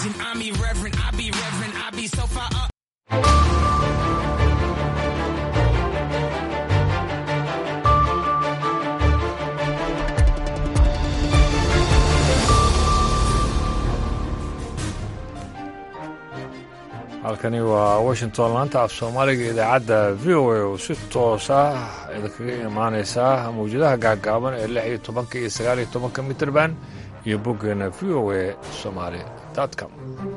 religion. I'm irreverent. I be reverent. I be so far up. halkani waa washington laanta af soomaaliga idaacadda v o a oo si toos ah idinkaga imaaneysaa mawjadaha gaagaaban ee lix iyo tobanka iyo sagaal iyo tobanka mitrband iyo boggeena v o a somaali com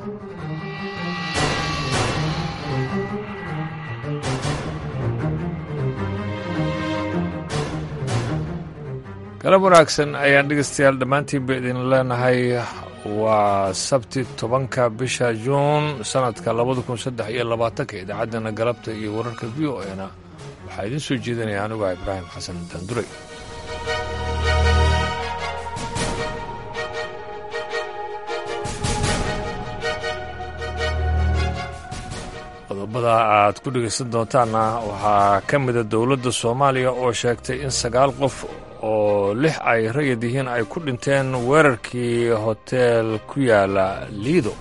galab wanaagsan ayaan dhegeystayaal dhammaantiinba idin leenahay waa sabti tobanka bisha juun sanadka labada kun saddex iyo labaatanka idaacaddana galabta iyo wararka v o e na waxaa idiin soo jeedinaya anigu ah ibraahim xasan daanduray qodobada aad ku dhegaysan doontaanna waxaa ka mida dowladda soomaaliya oo sheegtay in sagaal qof oo lix ay rayid yihiin ay ku dhinteen weerarkii hoteel ku yaala liido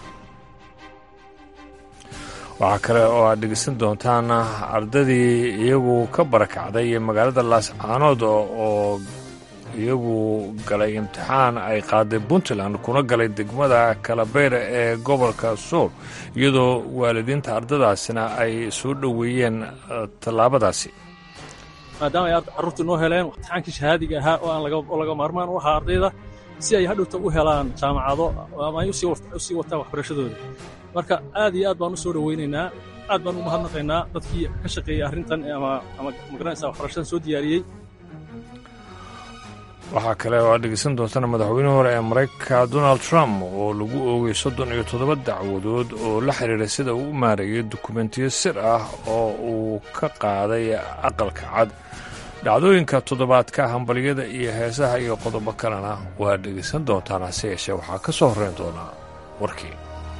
waxaa kale oo aad dhegeysan doontaan ardadii iyagu ka barakacday magaalada laascaanood oo iyagu galay imtixaan ay qaaday puntland kuna galay degmada kalabeyra ee gobolka sool iyadoo waalidiinta ardadaasina ay soo dhoweeyeen tallaabadaasi maadaama ay carruurtii noo heleen imtixaankii shahaadiga ahaa oo aan laga maarmaan u ahaa ardayda si ay hadhowta u helaan jaamacado ama ay u sii wataan waxbarashadooda marka aad iyo aad baan u soo dhowaynaynaa aad baan u mahadnaqaynaa dadkii ka shaqeeyey arrintan ama magaranaysa waxbarashadan soo diyaariyey waxaa kale oo aad dhegeysan doontana madaxweynihii hore ee maraykanka donald trump oo lagu oogay soddon iyo toddoba dacwadood oo la xidhiira sida uu u maareeyay dukumentiyo sir ah oo uu ka qaaday aqalka cad dhacdooyinka toddobaadka hambalyada iyo heesaha iyo qodobo kalena waa dhegeysan doontaan hase yeeshee waxaa ka soo horreyn doonaa warkii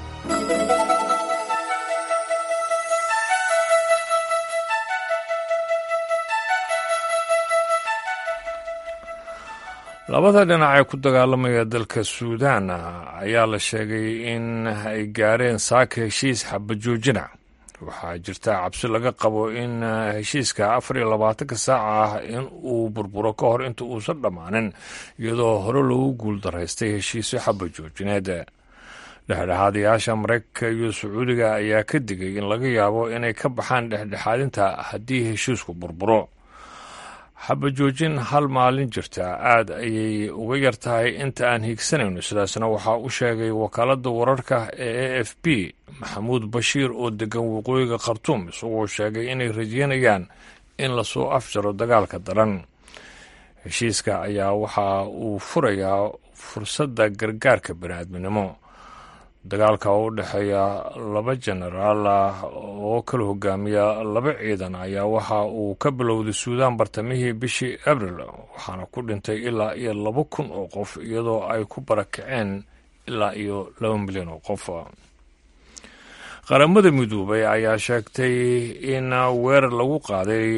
labada dhinac ee ku dagaalamaya dalka suudaan ayaa la sheegay in ay gaareen saaka heshiis xabajoojina waxaa jirta cabsi laga qabo in heshiiska afar iyo labaatanka saaca ah in uu burburo ka hor inta uusan dhammaanin iyadoo hore loogu guuldaraystay heshiisyo xabajoojineed dhexdhexaadayaasha maraykanka iyo sacuudiga ayaa ka digay in laga yaabo inay ka baxaan dhexdhexaadinta haddii heshiisku burburo xabajoojin hal maalin jirta aad ayay uga yar tahay inta aan hiigsanayno sidaasna waxaa u sheegay wakaaladda wararka ee a f b maxamuud bashiir oo degan waqooyiga khartuum isagoo sheegay inay rajeynayaan in lasoo afjaro dagaalka daran heshiiska ayaa waxa uu furayaa fursadda gargaarka baniaadminimo dagaalka oo u dhexeeya laba jenaraal ah oo kala hogaamiya laba ciidan ayaa waxa uu ka bilowday suudaan bartamihii bishii abril waxaana ku dhintay ilaa iyo laba kun oo qof iyadoo ay ku barakaceen ilaa iyo laba milyan oo qof qaramada midoobay ayaa sheegtay in weerar lagu qaaday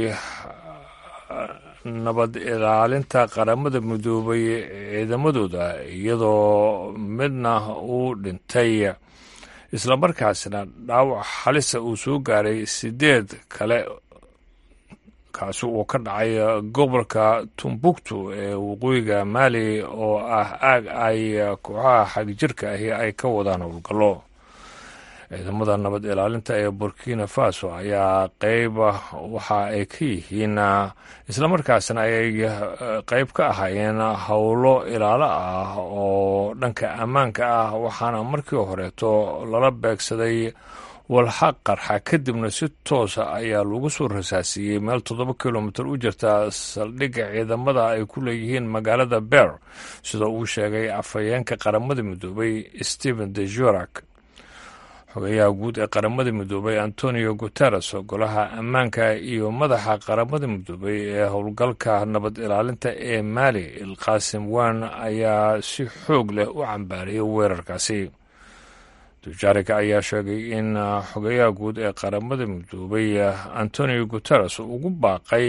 nabad ilaalinta qaramada midoobay ciidamadooda iyadoo midna uu dhintay islamarkaasna dhaawac halisa uu soo gaaray sideed kale kaasi uu ka dhacay gobolka tumbuktu ee waqooyiga maali oo ah aag ay kooxaha xagjirka ahi ay ka wadaan howlgallo ciidamada nabad ilaalinta ee burkina faso ayaa qeyb waxa ay ka yihiin islamarkaasna ay qeyb ka ahaayeen howlo ilaalo ah oo dhanka ammaanka ah waxaana markii horeeto lala beegsaday walxa qarxa kadibna si toosa ayaa lagu soo rasaasiiyey meel toddoba kilomitir u jirta saldhigga ciidamada ay ku leeyihiin magaalada ber sida uu sheegay afhayeenka qaramada midoobay stephen de jurak xogeyaha guud ee qaramada midoobay antonio guteres golaha ammaanka iyo madaxa qaramada midoobay ee howlgalka nabad ilaalinta ee maali ilqaasim wan ayaa si xoog leh u cambaariyay weerarkaasi dujarik ayaa sheegay in xogeyaha guud ee qaramada midoobay antonio guteres ugu baaqay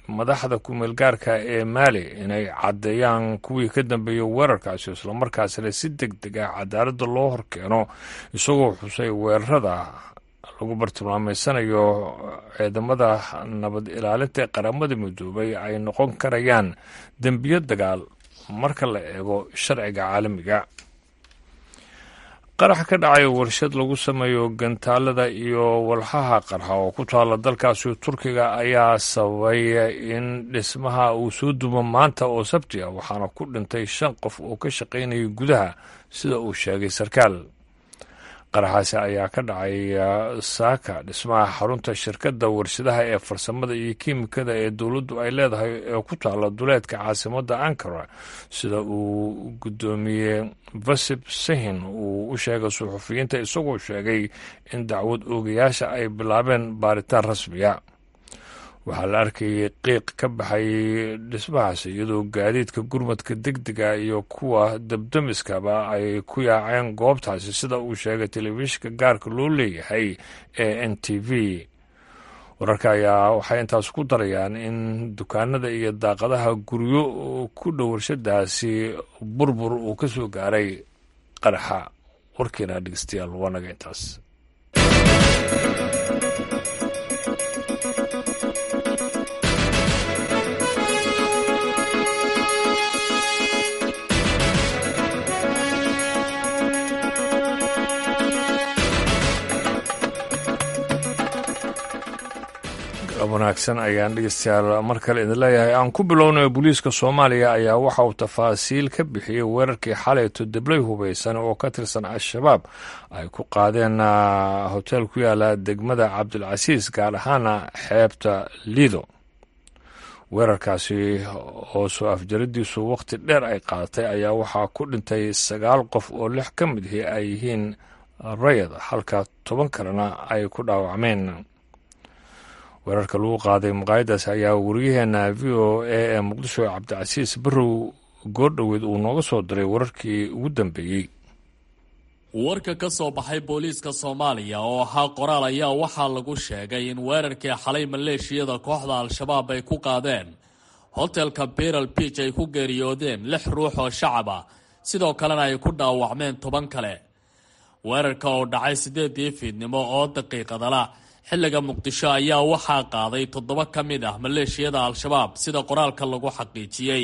madaxda ku-meelgaarka ee maali inay caddeeyaan kuwii ka dambeeyey weerarkaasi islamarkaasina si deg deg ah cadaaladda loo horkeeno isagoo xusay weerarada lagu bartilmaameysanayo ciidamada nabad ilaalinta ee qaramada midoobay ay noqon karayaan dembiyo dagaal marka la eego sharciga caalamiga qarax ka dhacay warshad lagu sameeyo gantaalada iyo walxaha qarxa oo ku taala dalkaasi turkiga ayaa sababay in dhismaha uu soo dumo maanta oo sabti ah waxaana ku dhintay shan qof oo ka shaqaynayay gudaha sida uu sheegay sarkaal qaraxaasi ayaa ka dhacay saaka dhismaha xarunta shirkadda warshadaha ee farsamada iyo kiimikada ee dowladdu ay leedahay ee ku taala duleedka caasimadda ankara sida uu guddoomiye vasib sahin uu u sheegay suxufiyiinta isagoo sheegay in dacwad oogayaasha ay bilaabeen baaritaan rasmiya waxaa la arkayay qiiq ka baxay dhismahaasi iyadoo gaadiidka gurmadka degdega iyo kuwa dabdamiskaba ay ku yaaceen goobtaasi sida uu sheegay telefishinka gaarka loo leeyahay ee n t v wararka ayaa waxay intaas ku darayaan in dukaanada iyo daaqadaha guryo ku dhow warshadaasi burbur uu ka soo gaaray qaraxa warkeena dhegeystayaal waa naga intaas wanaagsan ayaan dhegeystayaal mar kale idin leeyahay aan ku bilownay booliiska soomaaliya ayaa waxa uu tafaasiil ka bixiyey weerarkii xalayto debley hubeysan oo ka tirsan al-shabaab ay ku qaadeen hoteel ku yaala degmada cabdilcasiis gaar ahaana xeebta liido weerarkaasi oo soo afjaradiisu wakhti dheer ay qaadatay ayaa waxaa ku dhintay sagaal qof oo lix ka mid ahi ay yihiin rayad halka toban kalena ay ku dhaawacmeen weerarka lagu qaaday maqaayadaas ayaa wariyaheena v o a ee muqdisho cabdicasiis barrow goordhoweed uu nooga soo diray wararkii ugu dambeeyey warka ka soo baxay booliiska soomaaliya oo ahaa qoraal ayaa waxaa lagu sheegay in weerarkii xalay maleeshiyada kooxda al-shabaab ay ku qaadeen hotelka biral biij ay ku geeriyoodeen lix ruux oo shacab ah sidoo kalena ay ku dhaawacmeen toban kale weerarka oo dhacay siddeedii fiidnimo oo daqiiqadala xilliga muqdisho ayaa waxaa qaaday toddoba ka mid ah maleeshiyada al-shabaab sida qoraalka lagu xaqiijiyey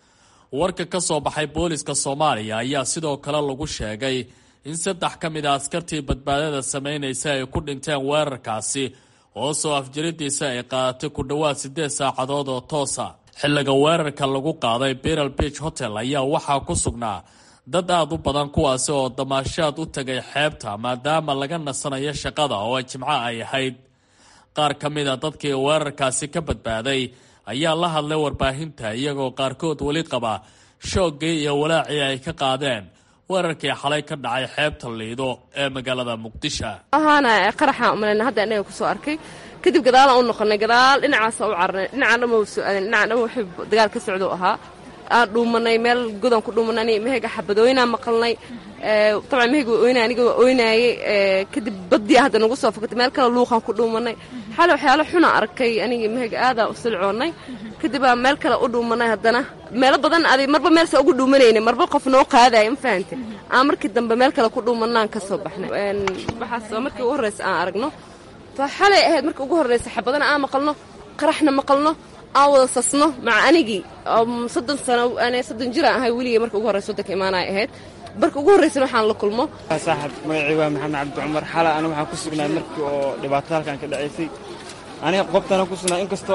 warka ka soo baxay booliska soomaaliya ayaa sidoo kale lagu sheegay in saddex ka mid a askartii badbaadada sameynaysa ay ku dhinteen weerarkaasi oo soo afjaridiisa ay qaadatay ku dhowaad siddeed saacadood oo toosa xilliga weerarka lagu qaaday biral beach hotel ayaa waxaa ku sugnaa dad aada u badan kuwaasi oo damaashaad u tagay xeebta maadaama laga nasanayo shaqada oo jimco ay ahayd qaar ka mid a dadkii weerarkaasi ka badbaaday ayaa la hadlay warbaahinta iyagoo qaarkood weli qaba shooggii iyo walaacii ay ka qaadeen weerarkii xalay ka dhacay xeebta liido ee magaalada muqdisho ahaana qaraxaan umalayna hadda inaga kusoo arkay kadib gadaalaan u noqonay gadaal dhinacaasa u carnay dhinacaan dhan waa soo aadeen dhinacaan dhan wuxuu dagaal ka socdo ahaa aan dhuumanay meel godan ku dhuumanay mehega xabadooynaa maqalnay dabcan mehega waa oynay aniga waa oynaayey kadib baddiya hadda nagu soo fakatay meel kale luuqaan ku dhuumanay xale waxyaalo xuna arkay aniga mehega aadaa u silcoonnay kadibaa meel kale u dhuumanay haddana meelo badan adi marba meelsa ugu dhuumanaynay marba qof noo qaadaya ma fahante aan markii dambe meel kale ku dhuumanaan ka soo baxnay waxaas waa markii ugu horraysa aan aragno fa xalay ahayd markii ugu horraysa xabadana aan maqalno qaraxna maqalno aan wada sasno maca anigii soddon sano an soddon jiraan ahay weligay marka ugu horraysa waddanka imaanaya ahayd marka ugu horraysana waxaan la kulmo saaxib magacii waa maxamed cabdi cumar xala ana waxaan ku sugnay markii oo dhibaatada halkan ka dhacaysay aniga qobtana ku sugnaa inkastoo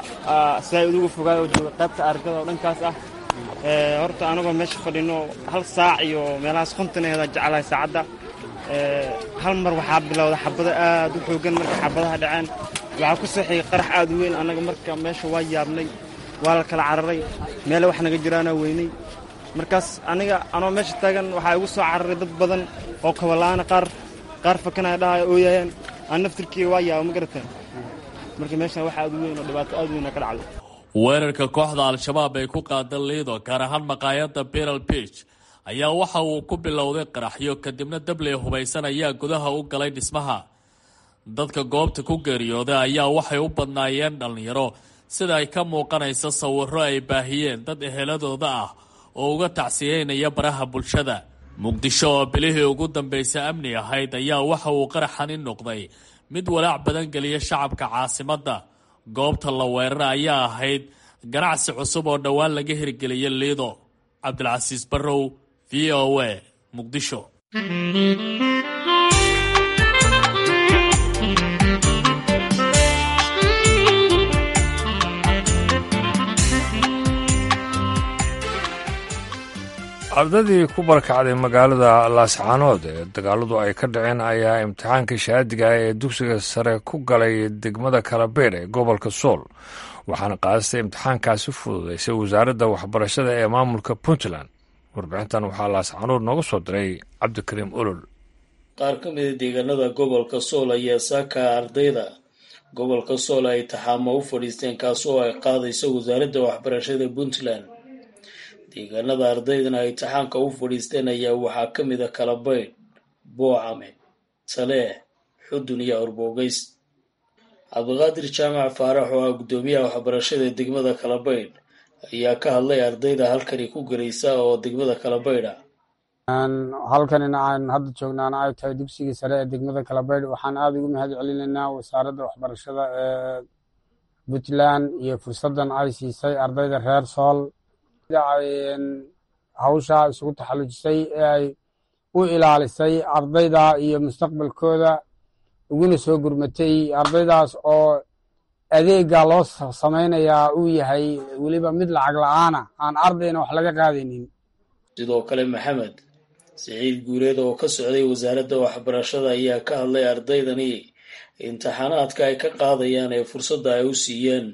saay udugu fogaay oo jooga qaybta argada oo dhankaas ah horta anagoo meesha fadhino hal saac iyo meelahaas konton aheeda jeclahay saacadda hal mar waxaa bilowda xabado aad u xooggan marka xabadaha dhaceen waxaa ku soo xigay qarax aad u weyn annaga marka meesha waa yaabnay waa la kala cararay meele wax naga jiraana weynay markaas aniga anoo meesha taagan waxaa igu soo cararay dad badan oo kabala'aana qaar qaar fakanaya dhahaya ooyayaan aan naftirkii waa yaaba ma garateen marka meeshan wax aad u weyn oo dhibaato aad u weyn ka dhacday weerarka kooxda al-shabaab ay ku qaada liido gaar ahaan maqaayadda biral beach ayaa waxa uu ku bilowday qaraxyo kadibna dabley hubaysan ayaa gudaha u galay dhismaha dadka goobta ku geeriyooday ayaa waxay u badnaayeen dhallinyaro sida ay ka muuqanaysa sawirro ay baahiyeen dad eheladooda ah oo uga tacsiyeynaya baraha bulshada muqdisho oo bilihii ugu dambaysay amni ahayd ayaa waxa uu qaraxani noqday mid walaac badan geliya shacabka caasimadda goobta la weerara ayaa ahayd ganacsi cusub oo dhowaan laga hirgeliya liido cabdilcasiis barrow v o a muqdisho ardadii ku barakacday magaalada laascaanood ee dagaaladu ay ka dhaceen ayaa imtixaanka shahaadiga ee dugsiga sare ku galay degmada kalabeer ee gobolka sool waxaana qaadastay imtixaankaasi fududaysay wasaaradda waxbarashada ee maamulka puntland warbixintan waxaa laascaanood nooga soo diray cabdikariim olol qaar ka mida deegaanada gobolka sool ayaa saaka ardayda gobolka sool ay taxaamo u fadhiisteen kaasoo ay qaadayso wasaaradda waxbarashada puntland deegaanada ardaydana ay taxaanka u fadhiisteen ayaa waxaa ka mid a kalabaydh boocame taleex xudun iyo arboogeys cabdiqaadir jaamac faarax oo ah guddoomiyaha waxbarashada degmada kalabaydh ayaa ka hadlay ardayda halkani ku gelaysa oo degmada kalabaydh ah halkanina aan hadda joognaana ay tahay dugsigii sare ee degmada kalabaydh waxaan aada ugu mahad celinaynaa wasaaradda waxbarashada ee puntland iyo fursaddan ay siisay ardayda reer sool hawsha isugu taxallujisay ee ay u ilaalisay ardayda iyo mustaqbalkooda uguna soo gurmatay ardaydaas oo adeega loo samaynayaa uu yahay weliba mid lacag la-aana aan ardayna wax laga qaadaynin sidoo kale maxamed siciid guureed oo ka socday wasaaradda waxbarashada ayaa ka hadlay ardaydani imtixaanaadka ay ka qaadayaan ee fursadda ay u siiyeen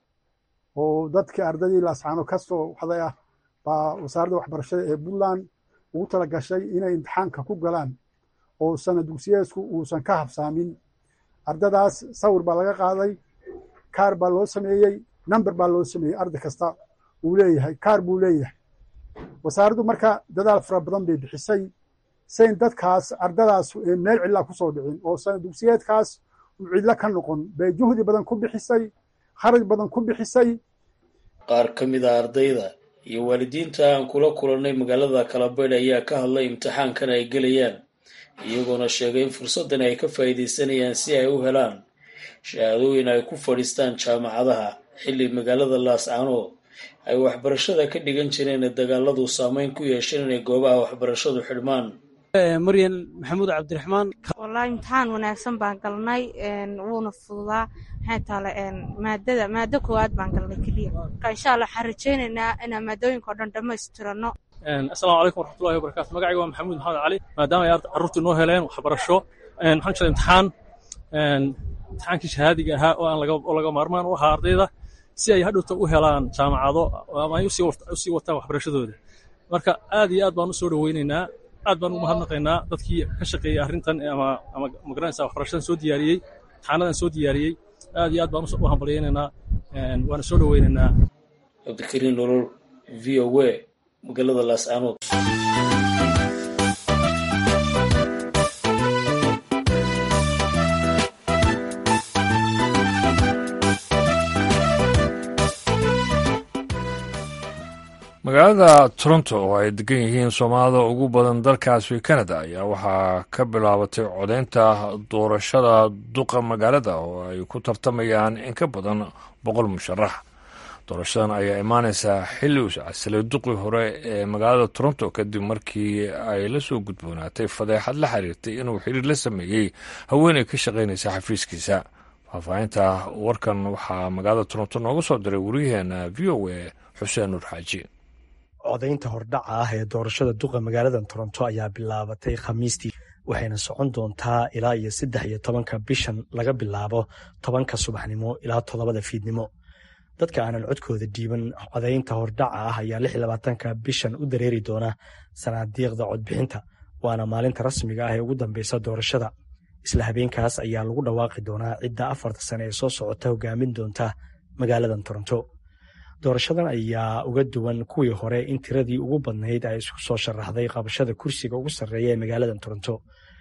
oo dadkii ardaydii laascaano ka soo waxday ah baa wasaaradda waxbarashada ee puntland ugu tala gashay inay imtixaanka ku galaan oo sana dugsiyeedku uusan ka habsaamin ardadaas sawir baa laga qaaday kaar baa loo sameeyey number baa loo sameeyey arday kasta uu leeyahay kaar buu leeyahay wasaaraddu marka dadaal fara badan bay bixisay sayn dadkaas ardadaas meel cidlaa ku soo dhicin oo sana dugsiyeedkaas uu cidlo ka noqon bay juhdi badan ku bixisay kharaj badan ku bixisay qaar ka mid a ardayda iyo waalidiinta aan kula kulannay magaalada kalabaydh ayaa ka hadlay imtixaankan ay gelayaan iyagoona sheegay in fursaddan ay ka faa'iidaysanayaan si ay u helaan shahaadooyin ay ku fadhiistaan jaamacadaha xilli magaalada laascaanood ay waxbarashada ka dhigan jireen ee dagaaladu saameyn ku yeesheen inay goobaha waxbarashadu xidhmaan maryan maxamuud cabdiraxmaan wallaahi imtixaan wanaagsan baan galnay wuuna fududaa maxay taale maadada maado koowaad baan galnay keliya marka insha allah waxaan rajaynaynaa inaan maadooyinka o dhan dhammaystirano assalaamu calaykum waraxmatullahi wabarakatu magacayga waa maxamuud maxamed cali maadaama ay carruurtu noo heleen waxbarasho maxaan jira imtixaan imtixaankii shahaadiga ahaa oo aan oo laga maarmaan u ahaa ardayda si ay hadhowta u helaan jaamacado ama ay usii wataan waxbarashadooda marka aad iyo aad baan u soo dhoweynaynaa aad baan ugu mahadnaqaynaa dadkii ka shaqeeyey arrintan ama ama magaranaysa waxbarashadan soo diyaariyey imtixaanadan soo diyaariyey aad iyo aad baan u hambalyaynaynaa waana soo dhoweynaynaa cabdikariin nolol v o a magaalada laascaanood magaalada toronto oo ay degan yihiin soomaalida ugu badan dalkaasi canada ayaa waxaa ka bilaabatay codeynta doorashada duqa magaalada oo ay ku tartamayaan in ka badan boqol musharax doorashadan ayaa imaaneysaa xilli uu casilay duqii hore ee magaalada toronto kadib markii ay la soo gudboonaatay fadeexad la xiriirtay inuu xiriir la sameeyey haweeney ka shaqaynaysa xafiiskiisa faahfaahinta warkan waxaa magaalada toronto nooga soo diray wariyaheena v o a xuseen nuur xaaji codaynta hordhaca ah ee doorashada duqa magaalada toronto ayaa bilaabatay khamiistii waxayna socon doontaa ilaa iyo saddex iyo tobanka bishan laga bilaabo tobanka subaxnimo ilaa toddobada fiidnimo dadka aanan codkooda dhiiban codaynta hordhaca ah ayaa lix iyo labaatanka bishan u dareeri doona sanaadiiqda codbixinta waana maalinta rasmiga ah ee ugu dambeysa doorashada isla habeenkaas ayaa lagu dhawaaqi doonaa cidda afarta sane ee soo socota hogaamin doonta magaaladan toronto doorashadan ayaa uga duwan kuwii hore in tiradii ugu badnayd ay isku soo sharaxday qabashada kursiga ugu sarreeya ee magaaladan toronto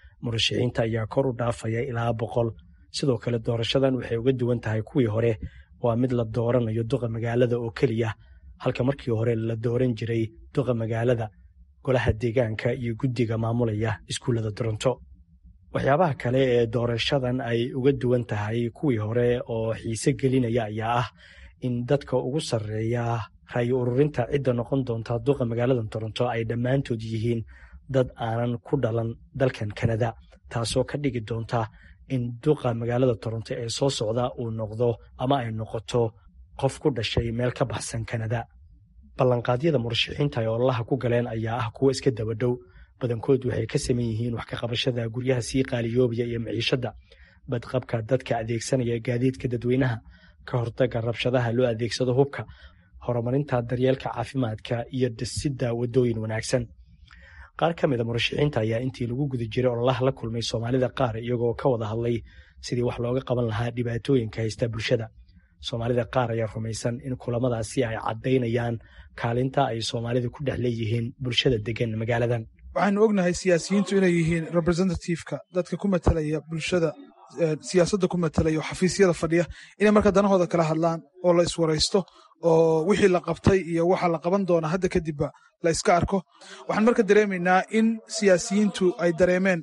murashaxiinta ayaa kor u dhaafaya ilaa boqol sidoo kale doorashadan waxay uga duwan tahay kuwii hore waa mid la dooranayo duqa magaalada oo keliya halka markii hore la dooran jiray duqa magaalada golaha deegaanka iyo guddiga maamulaya iskuullada toronto waxyaabaha kale ee doorashadan ay uga duwan tahay kuwii hore oo xiise gelinaya ayaa ah in dadka ugu sarreeya ra'yi ururinta cidda noqon doonta duqa magaalada toronto ay dhammaantood yihiin dad aanan ku dhalan dalkan kanada taasoo ka dhigi doonta in duqa magaalada toronto ee soo socda uu noqdo ama ay noqoto qof ku dhashay meel ka baxsan kanada ballanqaadyada murashaxiinta ay ololaha ku galeen ayaa ah kuwo iska daba dhow badankood waxay ka saman yihiin wax ka qabashada guryaha sii qaaliyoobaya iyo maciishadda badqabka dadka adeegsanaya gaadiidka dadweynaha ka hortagga rabshadaha loo adeegsado hubka horumarinta daryeelka caafimaadka iyo dhisidda waddooyin wanaagsan qaar ka mida murashaxiinta ayaa intii lagu guda jiray ololaha la kulmay soomaalida qaar iyagoo ka wada hadlay sidii wax looga qaban lahaa dhibaatooyinka haysta bulshada soomaalida qaar ayaa rumaysan in kulamadaasi ay caddaynayaan kaalinta ay soomaalida ku dhex leeyihiin bulshada degan magaaladan waxaanu ognahay siyaasiyiintu inay yihiin representativeka dadka ku matalaya bulshada siyaasadda ku matalaya oo xafiisyada fadhiya inay marka danahooda kala hadlaan oo la iswaraysto oo wixii la qabtay iyo waxa la qaban doona hadda kadibba la iska arko waxaan marka dareemaynaa in siyaasiyiintu ay dareemeen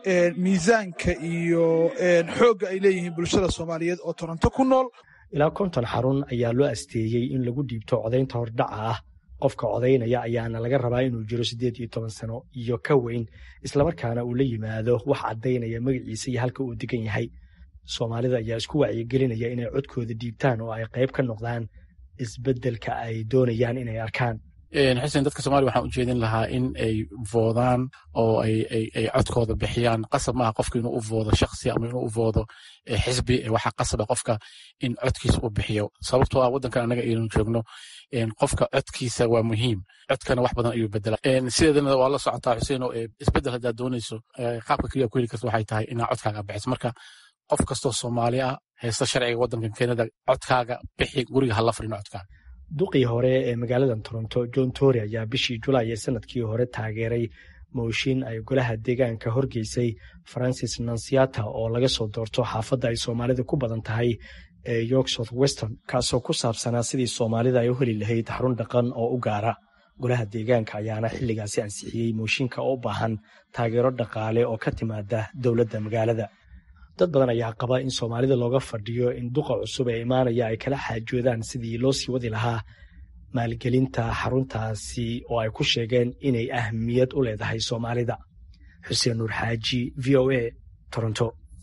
miisaanka iyo xoogga ay leeyihiin bulshada soomaaliyeed oo toronto ku nool ilaa konton xarun ayaa loo asteeyey in lagu dhiibto codaynta hordhaca ah qofka codaynaya ayaana laga rabaa inuu jiro siddeed iyo toban sano iyo ka weyn islamarkaana uu la yimaado wax caddaynaya magaciisa iyo halka uu degan yahay soomaalida ayaa isku wacyigelinaya inay codkooda dhiibtaan oo ay qayb ka noqdaan isbeddelka ay doonayaan inay arkaan xuseen dadka soomaliya waxaan u jeedin lahaa in ay voodaan oo ay codkooda bixiyaan qasab maaha qofka inuu u voodo shaksi ama inuu u voodo xisbi waxaa qasaba qofka in codkiisa u bixiyo sababtoo ah waddankan annaga aynu joogno qofka codkiisa waa muhiim codkana wax badan ayuu bedelaa sideedana waa la socotaa xuseen oo isbeddel haddaad doonayso qaabka keliya ku heli karta waxay tahay inaa codkaaga bixiso marka qof kastoo soomaali ah haysta sharciga waddankan kenada codkaaga bixi guriga hala fadhino codkaaga duqii hore ee magaalada toronto john tory ayaa bishii julaay ee sanadkii hore taageeray mooshin ay golaha deegaanka horgeysay francis nansiata oo laga soo doorto xaafadda ay soomaalida ku badan tahay ee york south weston kaasoo ku saabsanaa sidii soomaalida ay u heli lahayd xarun dhaqan oo u gaara golaha deegaanka ayaana xilligaasi ansixiyey mooshinka oo u baahan taageero dhaqaale oo ka timaada dowladda magaalada dad badan ayaa qaba in soomaalida looga fadhiyo in duqa cusub ee imaanaya ay kala xaajoodaan sidii loo sii wadi lahaa maalgelinta xaruntaasi oo ay ku sheegeen inay ahmiyad u leedahay soomaalida xuseen nuur xaaji v o a toronto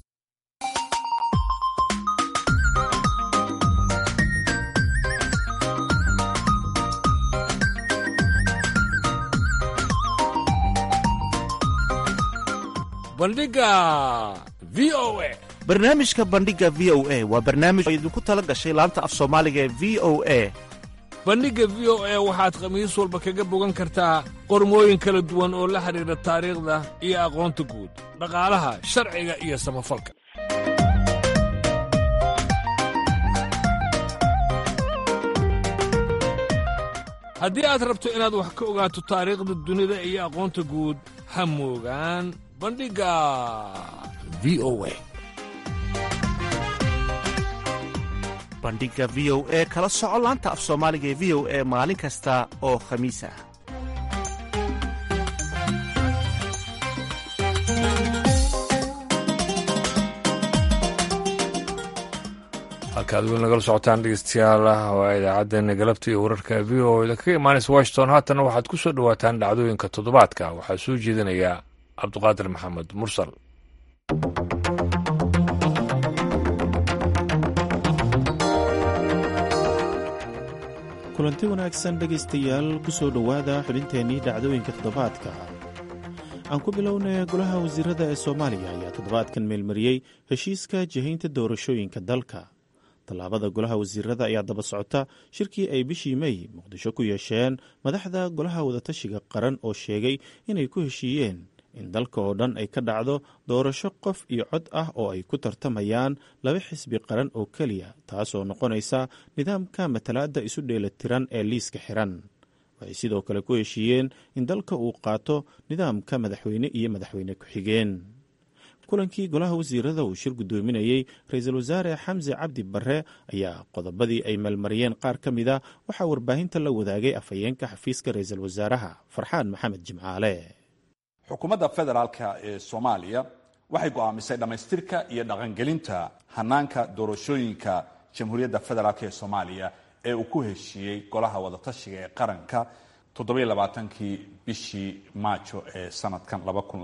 bandhiga v o a barnaamijka bandhiga v o a waa barnaamij oo idinku tala gashay laanta af soomaaliga ee v o a bandhigga v o a waxaad khamiis walba kaga bogan kartaa qormooyin kala duwan oo la xidhiidha taariikhda iyo aqoonta guud dhaqaalaha sharciga iyo samafalka haddii aad rabto inaad wax ka ogaato taariikhda dunida iyo aqoonta guud ha moogaan bandhigga v o a bandhiga v o e kala soco laanta af soomaaliga ee v o e maalin kasta oo khamiis ah halkaad weli nagala socotaan dhegeystayaal waa idaacaddeenna galabta iyo wararka v o da kaga imaanaysa washington haatana waxaad ku soo dhowaataan dhacdooyinka toddobaadka waxaa soo jeedinaya cabduqaadir maxamed mursal kulanti wanaagsan dhegaystayaal ku soo dhowaada xubinteennii dhacdooyinka toddobaadka aan ku bilownay golaha wasiirada ee soomaaliya ayaa toddobaadkan meelmariyey heshiiska jihaynta doorashooyinka dalka tallaabada golaha wasiirada ayaa daba socota shirkii ay bishii mey muqdisho ku yeesheen madaxda golaha wadatashiga qaran oo sheegay inay ku heshiiyeen in dalka oo dhan ay ka dhacdo doorasho qof iyo cod ah oo ay ku tartamayaan laba xisbi qaran oo keliya taasoo noqonaysa nidaamka matalaadda isu dheelatiran ee liiska xiran waxay sidoo kale ku heshiiyeen in dalka uu qaato nidaamka madaxweyne iyo madaxweyne ku-xigeen kulankii golaha wasiirada uu shir guddoominayey ra-iisul wasaare xamse cabdi barre ayaa qodobadii ay meelmariyeen qaar ka mida waxaa warbaahinta la wadaagay afhayeenka xafiiska ra-iisul wasaaraha farxaan maxamed jimcaale xukuumadda federaalka ee soomaaliya waxay go'aamisay dhammaystirka iyo dhaqangelinta hanaanka doorashooyinka jamhuuriyadda federaalk ee soomaaliya ee uu ku heshiiyey golaha wadatashiga ee qaranka toddobailabaatankii bishii maajo ee sanadkan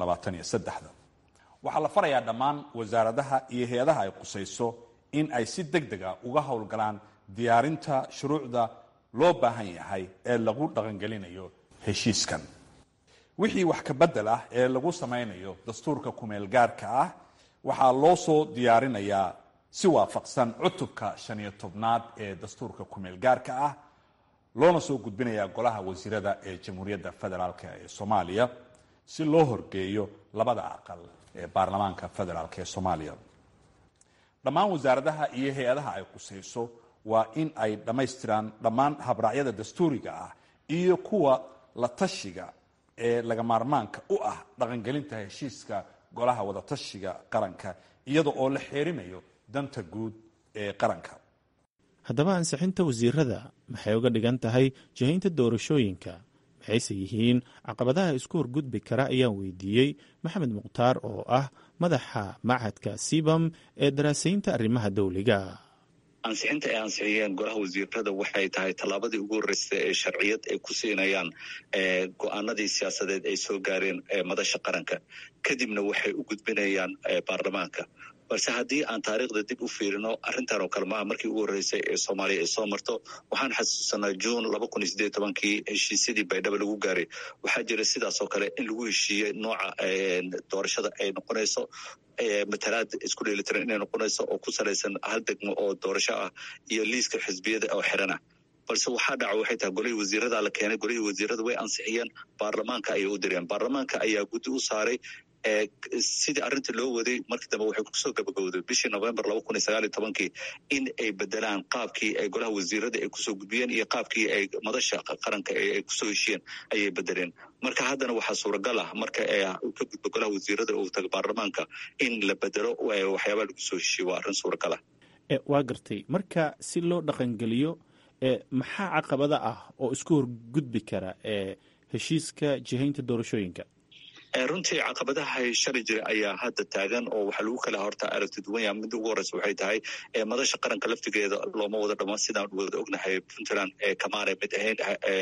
waxaa la farayaa dhammaan wasaaradaha iyo hay-adaha ay qusayso in ay si deg deg a uga howlgalaan diyaarinta shuruucda loo baahan yahay ee lagu dhaqangelinayo heshiiskan wixii wax ka bedel ah ee lagu samaynayo dastuurka kumeel gaarka ah waxaa loo soo diyaarinayaa si waafaqsan cutubka shan iyo tobnaad ee dastuurka kumeel gaarka ah loona soo gudbinayaa golaha wasiirada ee jamhuuriyadda federaalk ee soomaaliya si loo horgeeyo labada aqal ee baarlamaanka federaalk ee soomaaliya dhammaan wasaaradaha iyo hay-adaha ay qusayso waa in ay dhammaystiraan dhammaan habraacyada dastuuriga ah iyo kuwa la tashiga ee laga maarmaanka u ah dhaqangelinta heshiiska golaha wadatashiga qaranka iyada oo la xeerinayo danta guud ee qaranka haddaba ansixinta wasiirada maxay uga dhigan tahay jihaynta doorashooyinka maxayse yihiin caqabadaha isku horgudbi kara ayaan weydiiyey maxamed mukhtaar oo ah madaxa machadka sibam ee daraasaynta arrimaha dowliga ansixinta ay ansixiyeen golaha wasiirada waxay tahay tallaabadii ugu horreysay ee sharciyad ay ku siinayaan go-aanadii siyaasadeed ay soo gaareen madasha qaranka kadibna waxay u gudbinayaan baarlamaanka balse haddii aan taariikhda dib u fiirino arrintan oo kale maaha markii ugu horreysay ee soomaaliya ay soo marto waxaan xasuusanaa juun laba kun iyo sideed tobankii heshiisyadii baydhabo lagu gaaray waxaa jira sidaas oo kale in lagu heshiiyey nooca doorashada ay noqonayso matalaad isku dheelitiran inay noqonayso oo ku salaysan hal degmo oo doorasho ah iyo liiska xisbiyada oo xiran ah balse waxaa dhaca waxay tahay golihii wasiirada la keenay golihii wasiirada way ansixiyeen baarlamaanka ayay u direen baarlamaanka ayaa guddi u saaray sidii arrinta loo waday markii dambe waxay kusoo gabagowday bishii november laba kun iyo sagaal iyo tobankii in ay bedelaan qaabkii ay golaha wasiirada ay kusoo gudbiyeen iyo qaabkii ay madasha qaranka ay kusoo heshiyeen ayay bedeleen marka haddana waxaa suuragal ah marka ka gudbo golaha wasiirada uu taga baarlamaanka in la bedelo waxyaabaa lagu soo heshiye waa arrin suuragal ah waa gartay marka si loo dhaqangeliyo maxaa caqabada ah oo isku horgudbi kara heshiiska jihaynta doorashooyinka runtii caqabadaha shali jira ayaa hadda taagan oo waxaa lagu kala horta aragti duwan yaha midda ugu horeysa waxay tahay madasha qaranka laftigeeda looma wada dhamaan sidaan wada ognahay puntland kamaanay mid ahayn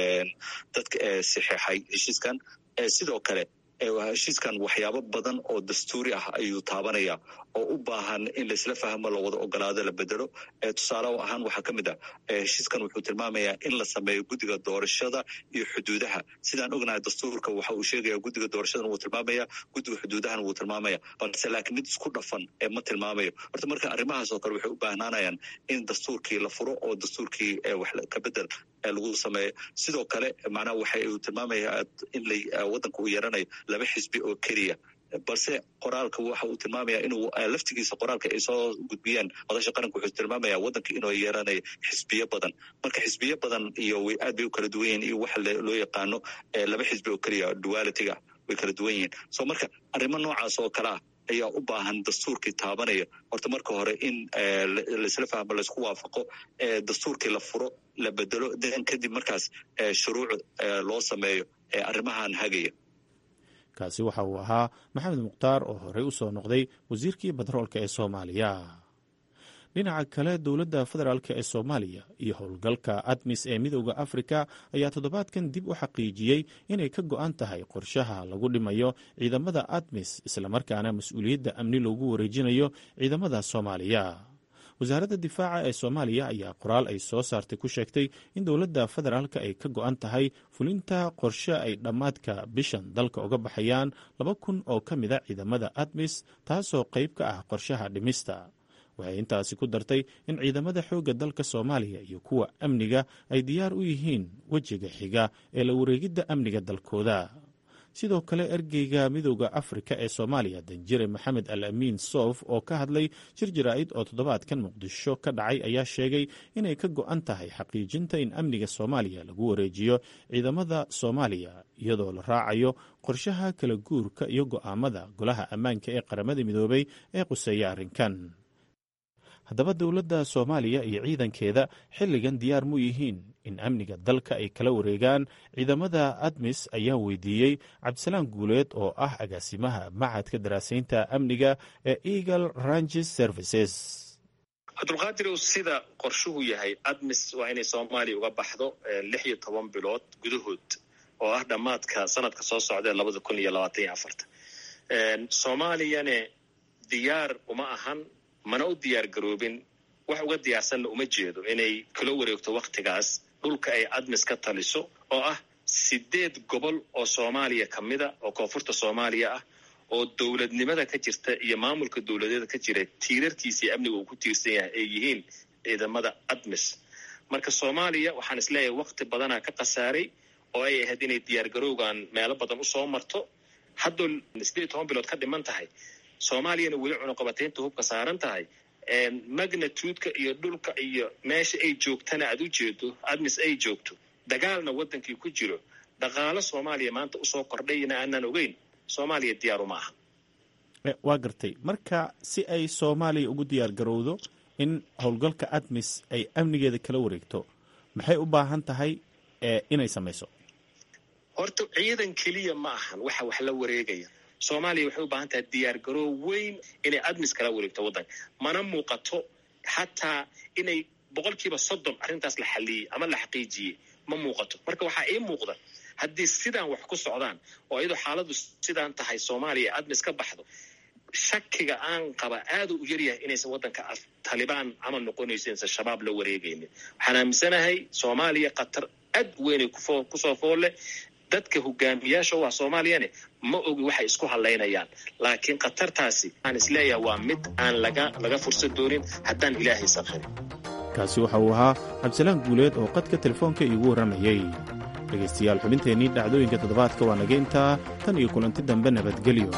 dadka saxeexay heshiiskan sidoo kale heshiiskan waxyaabo badan oo dastuuri ah ayuu taabanaya oo u baahan in laisla fahmo lawada ogolaado la bedelo tusaale ahaan waxaa ka mid ah heshiiskan wuxuu tilmaamayaa in la sameeyo guddiga doorashada iyo xuduudaha sidaan ognahay dastuurka waxa uu sheegaya guddiga doorashadan wuu tilmaamaya guddiga xuduudahan wuu tilmaamaya balse laakiin mid isku dhafan ma tilmaamayo horta marka arrimahaas oo kale waxay u baahnaanayaan in dastuurkii la furo oo dastuurkii wax ka bedel lagu sameeyo sidoo kale macnaha waxa uu tilmaamaya in wadanka uu yeelanayo laba xisbi oo keliya balse qoraalka waxa uu tilmaamaya inuu laftigiisa qoraalka ay soo gudbiyeen madasha qaranka wuxuu tilmaamaya wadanka inuu yeelanayo xisbiyo badan marka xisbiyo badan iyo way aad bay u kala duwan yihiin iyo waxa loo yaqaano laba xisbi oo keliya dualitiga way kala duwan yihiin so marka arrimo noocaas oo kale ah ayaa u baahan dastuurkii taabanaya horta marka hore in laisla fahmo laisku waafaqo dastuurkii la furo la bedelo den kadib markaas shuruuc loo sameeyo arrimahan hagaya kaasi waxa uu ahaa maxamed mukhtaar oo horey u soo noqday wasiirkii batroolka ee soomaaliya dhinaca kale dowladda federaalk ee soomaaliya iyo howlgalka admis ee midooda afrika ayaa toddobaadkan dib u xaqiijiyey inay ka go-an tahay qorshaha lagu dhimayo ciidamada admis islamarkaana mas-uuliyadda amni loogu wareejinayo ciidamada soomaaliya wasaaradda difaaca ee soomaaliya ayaa qoraal ay soo saartay ku sheegtay in dowladda federaalka ay ka go-an tahay fulinta qorshe ay dhammaadka bishan dalka uga baxayaan laba kun oo ka mida ciidamada admis taasoo qayb ka ah qorshaha dhimista waxay intaasi ku dartay in ciidamada xoogga dalka soomaaliya iyo kuwa amniga ay diyaar u yihiin wejiga xiga ee la wareegidda amniga dalkooda sidoo kale ergeyga midooda afrika ee soomaaliya danjire maxamed al amiin soof oo ka hadlay shir jaraa'id oo toddobaadkan muqdisho ka dhacay ayaa sheegay inay ka go-an tahay xaqiijinta in amniga soomaaliya lagu wareejiyo ciidamada soomaaliya iyadoo la raacayo qorshaha kala guurka iyo go'aamada golaha ammaanka ee qaramada midoobay ee quseeya arrinkan haddaba dowladda soomaaliya iyo ciidankeeda xilligan diyaar mu yihiin in amniga dalka ay kala wareegaan ciidamada admis ayaa weydiiyey cabdisalaan guuleed oo ah agaasimaha macadka daraasaynta amniga ee eagle ranges services cabdulqaadirow sida qorshuhu yahay admis waa inay soomaaliya uga baxdo lix iyo toban bilood gudahood oo ah dhammaadka sanadka soo socda ee labada kun iyo labaatan iyo afarta soomaaliyane diyaar uma ahan mana u diyaar garoobin wax uga diyaarsanna uma jeedo inay kula wareegto wakhtigaas dhulka ay admis ka taliso oo ah sideed gobol oo soomaaliya ka mida oo koonfurta soomaaliya ah oo dowladnimada ka jirta iyo maamulka dowladeeda ka jira tiirarkiisa iyo amniga uu ku tiirsan yahay ay yihiin ciidamada admis marka soomaaliya waxaan isleeyahay wakti badanaa ka khasaaray oo ay ahayd inay diyaargarowgan meelo badan usoo marto haddoo sideed iyo toban bilood ka dhiman tahay soomaaliyana weli cunuqabataynta hubka saaran tahay magnituudka iyo dhulka iyo meesha ay joogtana aad u jeedo admis ay joogto dagaalna waddankii ku jiro dhaqaalo soomaaliya maanta usoo kordhayna aanaan ogeyn soomaaliya diyaaru ma aha waa gartay marka si ay soomaaliya ugu diyaar garowdo in howlgalka admis ay amnigeeda kala wareegto maxay u baahan tahay inay samayso horta ciidan keliya ma ahan waxa wax la wareegaya soomaaliya waxay u baahan tahay diyaar garoow weyn inay admis kala wareegto waddanka mana muuqato xataa inay boqolkiiba soddon arrintaas la xaliyey ama la xaqiijiyey ma muuqato marka waxaa ii muuqda haddii sidaan wax ku socdaan oo iyadoo xaaladu sidaan tahay soomaaliya admis ka baxdo shakiga aan qaba aada u yaryahay inaysan waddanka talibaan camal noqonayso insan shabaab la wareegaynin waxaan aaminsanahay soomaaliya khatar aad weynay kusoo fool leh dadka hogaamiyaasha u ah soomaaliyane ma ogi waxay isku hadlaynayaan laakiin khatartaasi aan isleeyahay waa mid aan laga laga fursad doonin haddaan ilaahay sakhirin kaasi waxa uu ahaa cabdisalaan guuleed oo qadka telefoonka iigu warramayey dhegaystayaal xubinteennii dhacdooyinka toddobaadka waa naga intaa tan iyo kulanti dambe nabadgelyo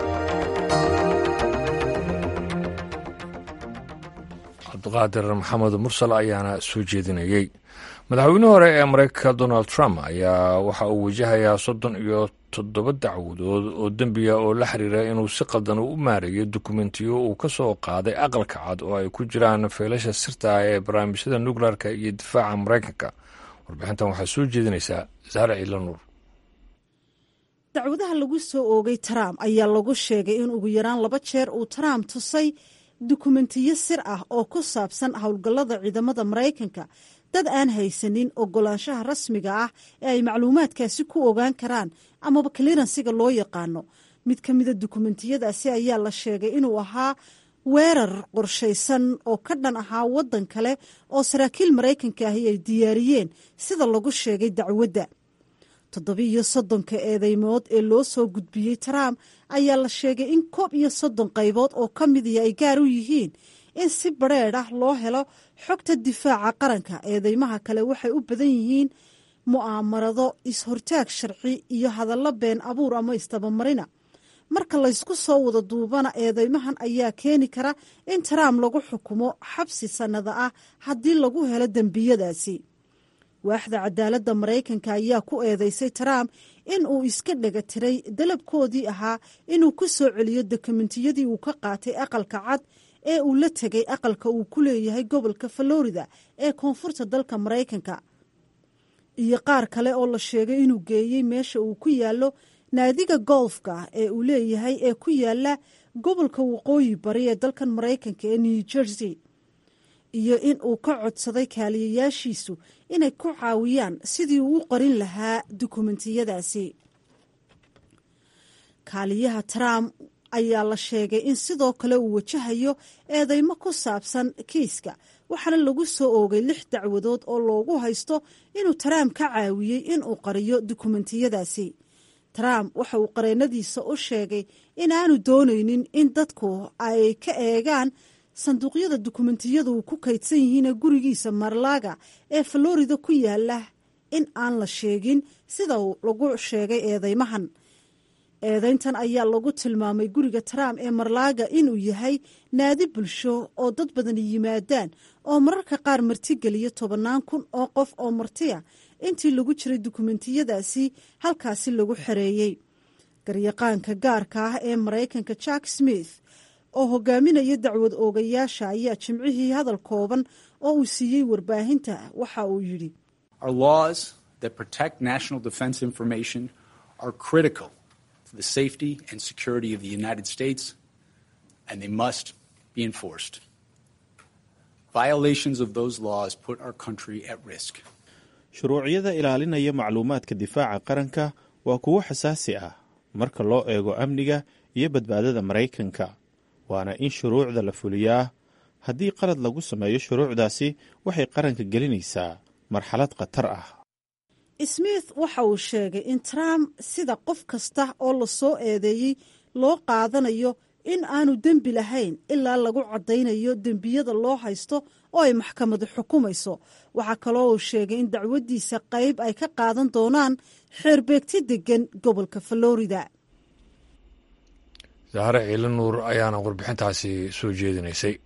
cabdiqaadir maxamed mursal ayaana soo jeedinayey madaxweyne hore ee mareykanka donald trump ayaa waxa uu wajahayaa soddon iyo toddoba dacwadood oo dembiya oo la xiriira inuu si qaldan u maareeyo dukumentiyo uu ka soo qaaday aqalka cad oo ay ku jiraan feelasha sirta ah ee barnaamijyada nukleerka iyo difaaca maraykanka warbixintan waxaa soo jeedinaysaa saare ciila nuur dacwadaha lagu soo oogay trump ayaa lagu sheegay in ugu yaraan laba jeer uu trump tusay dukumentiyo sir ah oo ku saabsan howlgallada ciidamada maraykanka dad aan haysanin ogolaanshaha rasmiga ah ee ay macluumaadkaasi ku ogaan karaan amaba kliransiga loo yaqaano mid ka mida dukumentiyadaasi ayaa la sheegay inuu ahaa weerar qorshaysan oo ka dhan ahaa waddan kale oo saraakiil maraykanka ahi ay diyaariyeen sida lagu sheegay dacwadda toddobiiyo soddonka eedeymood ee loo soo gudbiyey trump ayaa la sheegay in koob iyo soddon qaybood oo ka midiya ay gaar u yihiin in si badrheedh ah loo helo xogta difaaca qaranka eedeymaha kale waxay u badan yihiin mu'aamarado is-hortaag sharci iyo hadallo been abuur ama istabamarina marka laysku soo wada duubana eedeymahan ayaa keeni kara in trump lagu xukumo xabsi sannada ah haddii lagu helo dembiyadaasi waaxda cadaaladda maraykanka ayaa ku eedeysay trump in uu iska dhega tiray dalabkoodii ahaa inuu ku soo celiyo dokumentiyadii uu ka qaatay aqalka cad ee uu la tegay aqalka uu ku leeyahay gobolka florida ee koonfurta dalka maraykanka iyo qaar kale oo la sheegay inuu geeyey meesha uu ku yaallo naadiga golfka ee uu leeyahay ee ku yaala gobolka waqooyi bari ee dalkan maraykanka ee new jersey iyo in uu ka codsaday kaaliyayaashiisu inay ku caawiyaan sidii uu u qorin lahaa dukumentiyadaasi kaaliyaha trump ayaa la sheegay in sidoo kale uu wajahayo eedeymo ku saabsan kiiska waxaana lagu soo oogay lix dacwadood oo loogu haysto inuu trump ka caawiyey inuu qariyo dukumentiyadaasi trump waxa uu qareennadiisa u sheegay inaanu doonaynin in dadku ay ka eegaan sanduuqyada dukumentiyadu uu ku kaydsan yihiin gurigiisa marlaaga ee florida ku yaala in aan la sheegin sida lagu sheegay eedeymahan eedayntan ayaa lagu tilmaamay guriga trump ee marlaaga inuu yahay naadi bulsho oo dad badani yimaadaan oo mararka qaar martigeliya tobannaan kun oo qof oo martiya intii lagu jiray dukumentiyadaasi halkaasi lagu xereeyey garyaqaanka gaarka ah ee maraykanka jack smith oo hogaaminaya dacwad oogayaasha ayaa jimcihii hadal kooban oo uu siiyey warbaahinta waxa uu yidhi the safety and security of the United States, and they must be enforced. Violations of those laws put our country at risk. shuruucyada ilaalinaya macluumaadka difaaca qaranka waa kuwo xasaasi ah marka loo eego amniga iyo badbaadada maraykanka waana in shuruucda la fuliyaa haddii qalad lagu sameeyo shuruucdaasi waxay qaranka gelinaysaa marxalad khatar ah smith waxa uu sheegay in trump sida qof kasta oo la soo eedeeyey loo qaadanayo in aanu dembi lahayn ilaa lagu caddaynayo dembiyada loo haysto oo ay maxkamadu xukumayso waxaa kaloo uu sheegay in dacwaddiisa qayb ay ka qaadan doonaan xeerbeegti degan gobolka florida zahre ciila nuur ayaana warbixintaasi soo jeedinaysay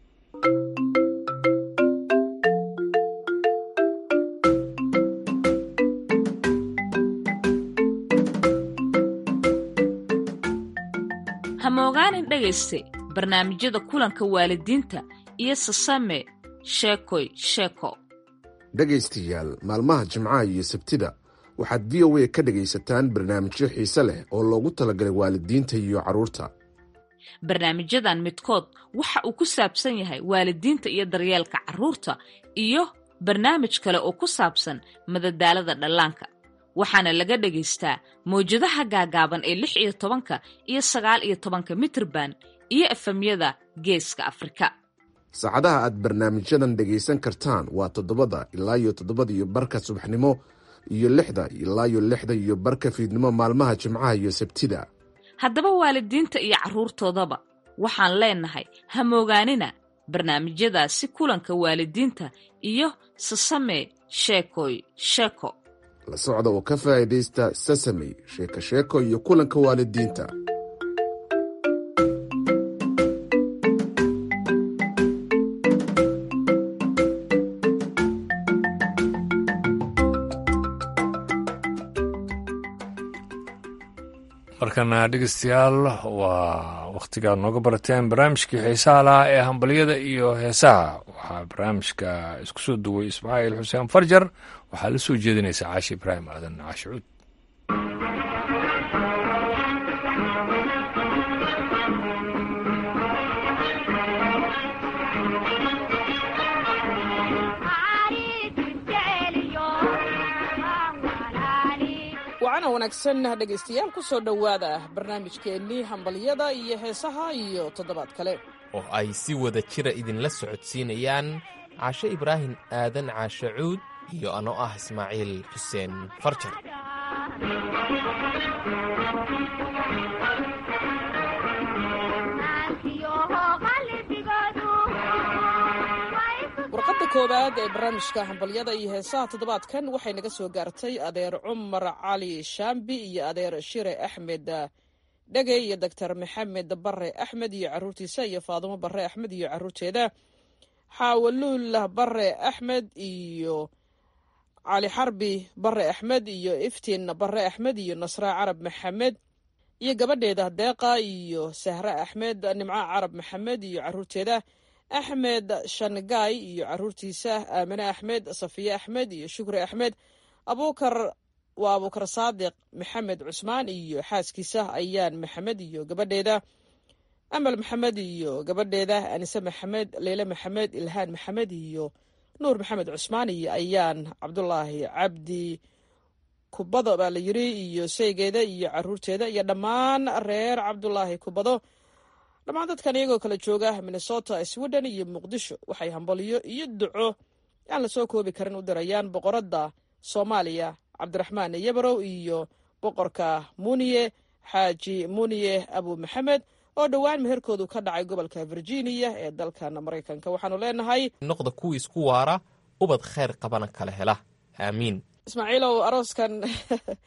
hamogaanin dhegayste barnaamijyada kulanka waalidiinta iyo sasame sheekoy sheeko dhegaystayaal maalmaha jimcaha iyo sabtida waxaad v o a ka dhegaysataan barnaamijyo xiise leh oo loogu talagalay waalidiinta iyo carruurta barnaamijyadan midkood waxa uu ku saabsan yahay waalidiinta iyo daryeelka carruurta iyo barnaamij kale oo ku saabsan madadaalada dhallaanka waxaana laga dhagaystaa mawjadaha gaagaaban ee lix iyo tobanka iyo sagaal iyo tobanka mitrban iyo efemyada geeska afrika saacadaha aad barnaamijyadan dhegaysan kartaan waa toddobada ilaa iyo toddobada iyo barka subaxnimo iyo lixda ilaa iyo lixda iyo barka fiidnimo maalmaha jimcaha iyo sabtida haddaba waalidiinta iyo carruurtoodaba waxaan leenahay hamoogaanina barnaamijyadaasi kulanka waalidiinta iyo sasame sheekoy sheeko la socda oo ka faa'iidaysta sasamey sheeko sheeko iyo kulanka waalidiinta markana dhegeystayaal waa wakhtigaad nooga barateen barnaamijkii xiisaha lahaa ee hambalyada iyo heesaha waxaa barnaamijka isku soo duway ismaaciil xuseen farjar waxaa la soo jeedinaysaa caashi ibraahim aadan caashi cuud wacana wanaagsan dhegaystayaal ku soo dhowaada barnaamijkeennii hambalyada iyo heesaha iyo toddobaad kale oo ay si wada jira idinla socodsiinayaan caashe ibraahim aadan caashe cuud iyo anoo ah ismaaciil xuseen farjar warqadda koowaad ee barnaamijka hambalyada iyo heesaha toddobaadkan waxay naga soo gaartay adeer cumar cali shaambi iyo adeer shire axmed dhege iyo doctor maxamed bare axmed iyo caruurtiisa iyo faadumo bare axmed iyo caruurteeda xaawaluul bare axmed iyo cali xarbi bare axmed iyo iftiin bare axmed iyo nasra carab maxamed iyo gabadheeda deeqa iyo sahre axmed nimco carab maxamed iyo caruurteeda axmed shangaay iyo caruurtiisa aamine axmed safiye axmed iyo shukri axmed abukar waa abuukar saadiq maxamed cusmaan iyo xaaskiisa ayaan maxamed iyo gabadheeda amal maxamed iyo gabadheeda anise maxamed leyle maxamed ilhaan maxamed iyo nuur maxamed cusmaan iyo ayaan cabdulaahi cabdi kubado baa la yiri iyo saygeeda iyo caruurteeda iyo dhammaan reer cabdulaahi kubado dhammaan dadkan iyagoo kala jooga minnesota sweden iyo muqdisho waxay hambalyo iyo duco aan la soo koobi karin u dirayaan boqoradda soomaaliya cabdiraxmaan yabarow iyo boqorka muniye xaaji muniye abu maxamed oo dhowaan meherkoodu ka dhacay gobolka virginia ee dalkan maraykanka waxaanu leenahay noqda kuwii isku waara ubad khayr qabana kala hela aamiin ismaaciilow arooskan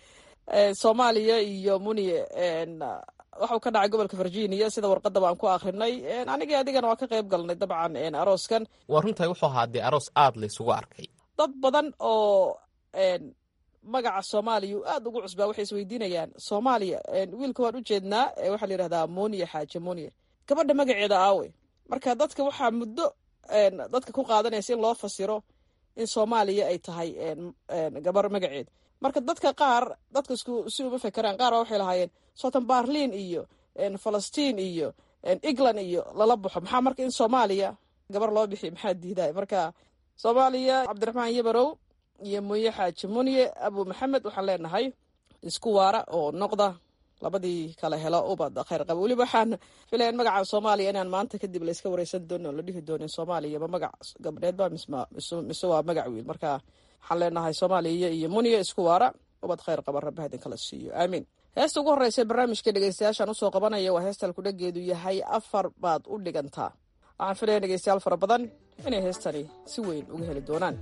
soomaaliya iyo muniye waxuu ka dhacay gobolka virginia sida warqadaba aan ku akrinay anigii adigana waa ka qayb galnay dabcan arooskan waa runtahay wuxuu ahaa dee aroos aad laysugu arkay dad badan oo magaca soomaaliya uu aad ugu cusbaa waxay isweydiinayaan soomaaliya wiilka waan u jeednaa waxaa la yidhahdaa muniye xaaje muniye gabadha magaceeda aawe marka dadka waxaa muddo dadka ku qaadanaysa in loo fasiro in soomaaliya ay tahay gabar magaceed marka dadka qaar dadka isku si uma fekeraan qaar baa waxay lahaayeen sotan barlin iyo falastiin iyo england iyo lala baxo maxaa marka in soomaaliya gabar loo bixiy maxaa diiday marka soomaaliya cabdiraxmaan yabarow iyo munye xaaji munye abu maxamed waxaan leenahay isku waara oo noqda labadii kala helo ubad khayr qaba weliba waxaan filaya in magaca soomaaliya inaan maanta kadib layska wareysan doonin oo la dhihi doonin soomaaliya ma magac gabdheed ba mise waa magac wiil marka waxaan leenahay soomaaliya iyo muniya isku waara ubad khayr qaba rabbi hadin kala siiyo aamiin heesta ugu horreysa barnaamijka dhegeystayaashaan usoo qabanaya waa heestal kudhageedu yahay afar baad u dhigantaa waxaan filaya dhegeystayaal fara badan inay heestani si weyn uga heli doonaan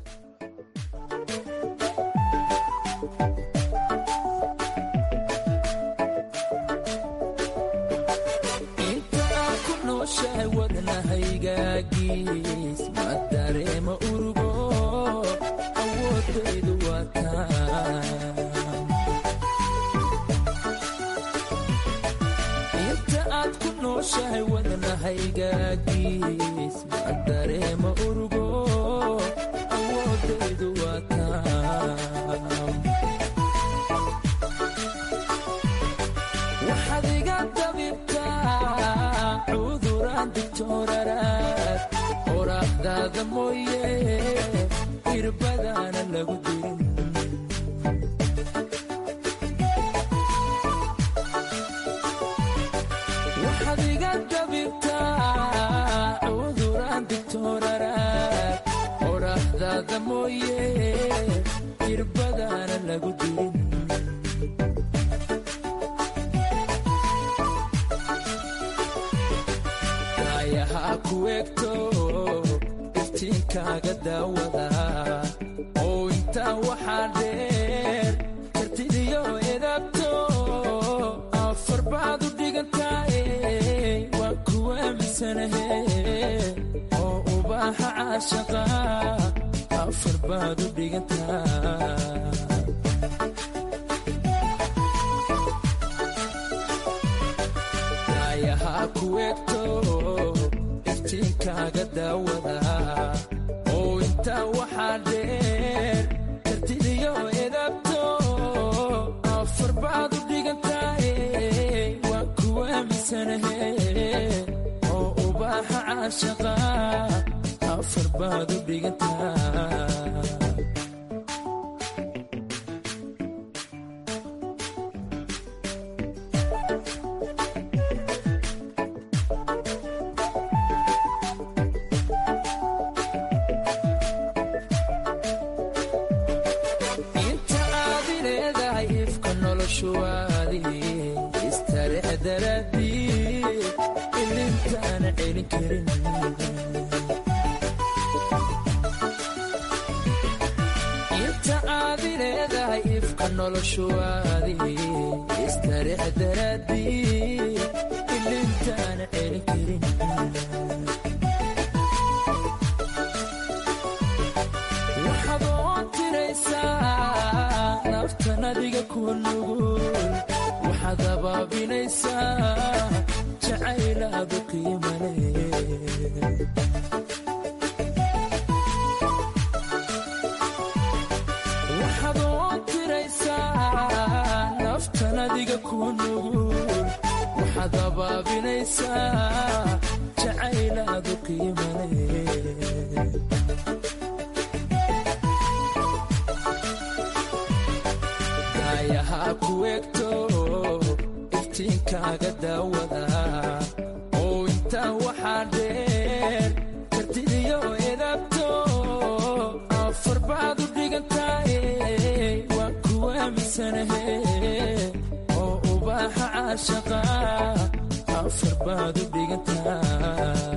wadnahaygaagis ma dareema urugo awoodaydu waa inta aad ku nooshahay wadnahaygaagis ma dareema urugo awoodaydu waa waxaad iga dabibtaa cuduraan digtooraraad qoraxdaada mooye irbadaana lagu dirin waxaad iga dabibtaa cuduraan digtooraraad qoraxdaada mooye irbadaana lagu dirin kuegto iftiinkaaga daawada oo intaa waxaa dheer kartidiyo edabto afar baad u dhigantaaye waa kuwa misanahe oo ubaaxa caashaqa afar baad u dhigantaa kuegto iftiinkaaga daawada oo intaa waxaa dheer kartidiyo edabto afar baad u dhigantaaye waa kuwa misanahe oo ubaaxa caashaqa afar baad u dhigantaa inta aadi leedahay ifka noloshuwaadi istarix daraadii ilintaana celin karin waxaad oon tiraysaa naftan adiga ku nugul waxaad abaabinaysaa jacaylaadu qiimale waxaad oon tiraysaa naftan adiga ku nugul waxaad abaabinaysaa jacaylaadu qiimale daayahaa ku egto iftiinkaaga daawada oo intaa waxaa dheer kartidiyo edabto afar baad u dhigantaaye waa kuwa misanahe oo ubaaxa caashaqa afar baad u dhigantaa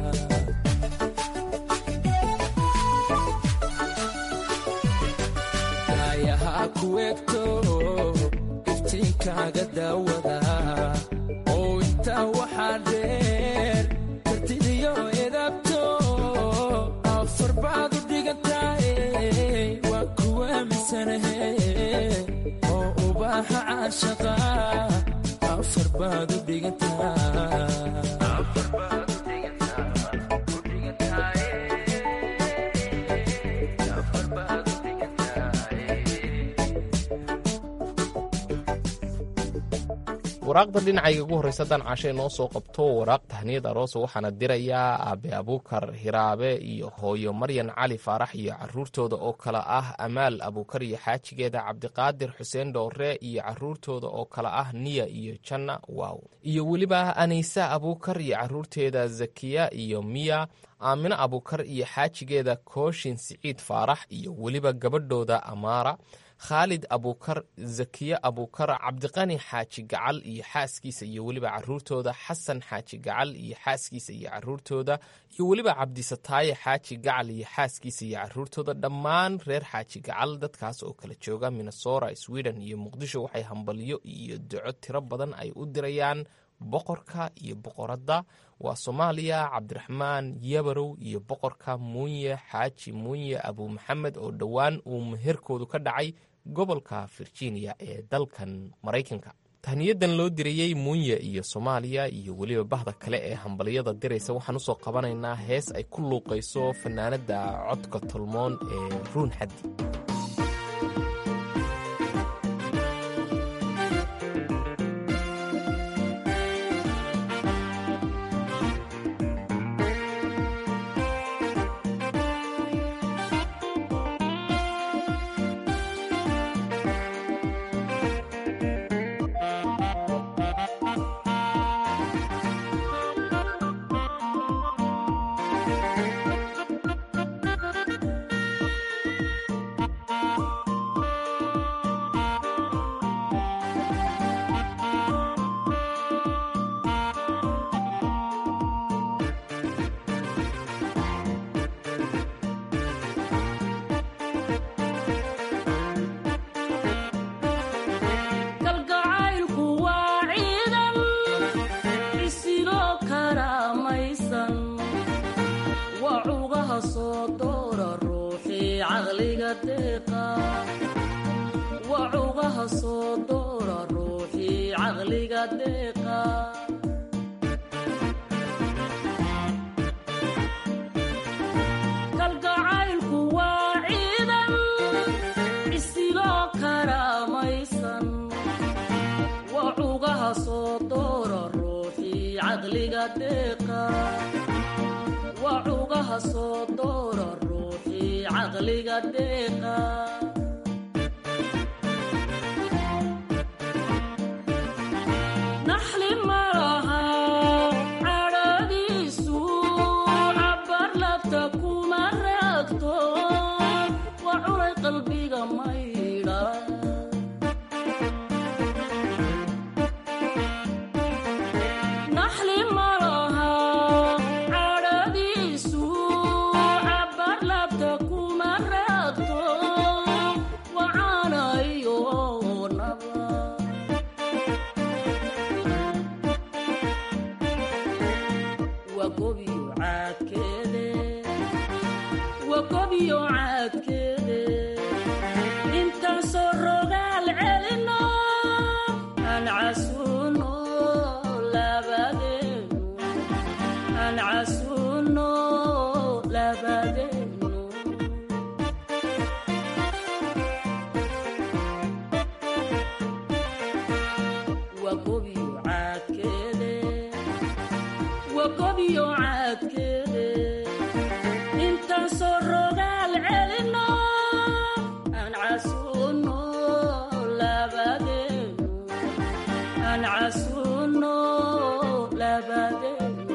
daayahaa ku egto kaaga daawadaa oo intaa waxaa dheer kartidiyo edabto afar baad u dhigantaaye waan kuwa aaminsanahe oo ubaaxa caashaqa afar baad u dhigantaa waraaqda dhinacayga ugu horreysa haddaan cashay noo soo qabto waraaq tahniyad aroosa waxaana dirayaa aabe abuukar hiraabe iyo hooyo maryan cali faarax iyo caruurtooda oo kale ah amaal abuukar iyo xaajigeeda cabdiqaadir xuseen dhoore iyo caruurtooda oo kale ah niya iyo janna waaw iyo weliba anaysa abuukar iyo caruurteeda zakiya iyo miya aamino abuukar iyo xaajigeeda kooshin siciid faarax iyo weliba gabadhooda amaara khaalid abuukar zakiye abuukar cabdiqani xaaji gacal iyo xaaskiisa iyo weliba caruurtooda xasan xaaji gacal iyo xaaskiisa iyo caruurtooda iyo weliba cabdisataaye xaaji gacal iyo xaaskiisa iyo caruurtooda dhammaan reer xaaji gacal dadkaas oo kala jooga minnesora sweden iyo muqdisho waxay hambalyo iyo duco tiro badan ay u dirayaan boqorka iyo boqoradda waa soomaaliya cabdiraxmaan yabarow iyo boqorka muunye xaaji muunye abu maxamed oo dhowaan uu meherkoodu ka dhacay gobolka virginia ee dalkan maraykanka tahniyadan loo dirayey muunye iyo soomaaliya iyo weliba bahda kale ee hambalyada diraysa waxaan usoo qabanaynaa hees ay ku luuqayso fanaanadda codka tolmoon ee ruun xaddi kalgacaylku waa ciidan isiloo karaamaysan waa cugaha soo doora ruuxii caqliga deeqa waa cugaha soo doora ruuxii caqliga deeqa kalgacaylku waa ciidan isiloo karaamaysan waa cugaha soo doora ruuxii caqliga deeqa waa cugaha soo doora ruuxii caqliga deeqa naxli malaha cadhadiisu cabar labta kuma raagto waa cunay qalbiga maydha naxli malaha cadhadiisu cabar labta kuma raagto waa caanayo naba waa gobiyo caadkeede waa gobiyo caadkeede intaan soo rogaal celino aan casuuno labadeenu aan casuuno labadeenu waa gobiyo caadkeede waa gobiyo caadkeede intaan soo rogaal celino aan casuuno labadeenu aan casuuno labadeenu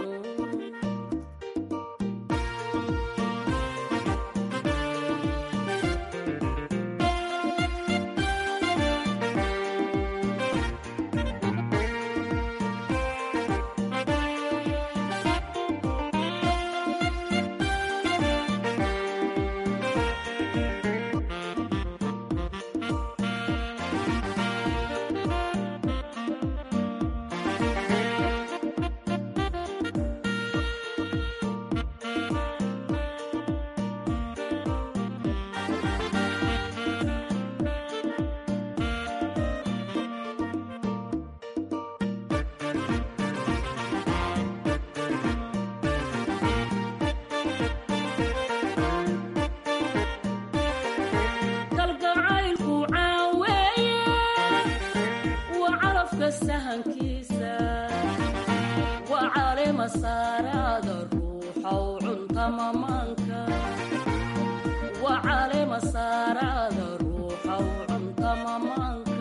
mamaanka waa caleema saaraada ruuxa u cunta mamaanka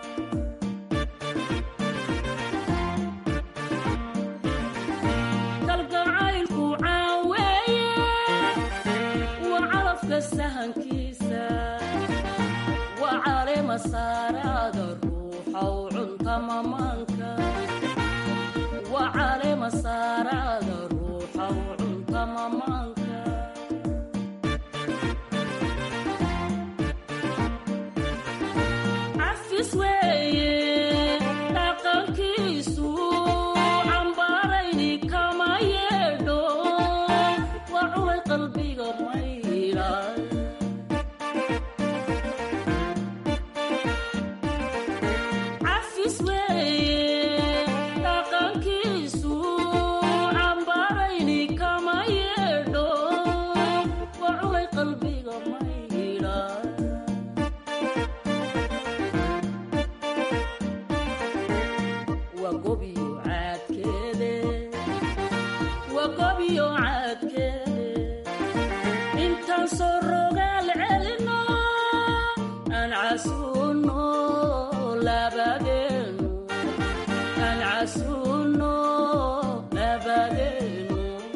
kalgacaylku caaweeye waa calafka sahankiisa waa caleema saaraada ruuxa u cunta mamaanka waa caleema saaraada ruuxa u cunta mamaanka cafis weeye dhaqankiisu cambaarayni kama yeedho waa culay qalbiga maydha cafis weeye dhaqankiisu cambaarayni kama yeedho waa culay qalbiga maydha waa gobiyo caadkeede waa gobiyo caadkeede intaan soo rogaal celino aan casuuno labadeenu aan casuuno labadeenu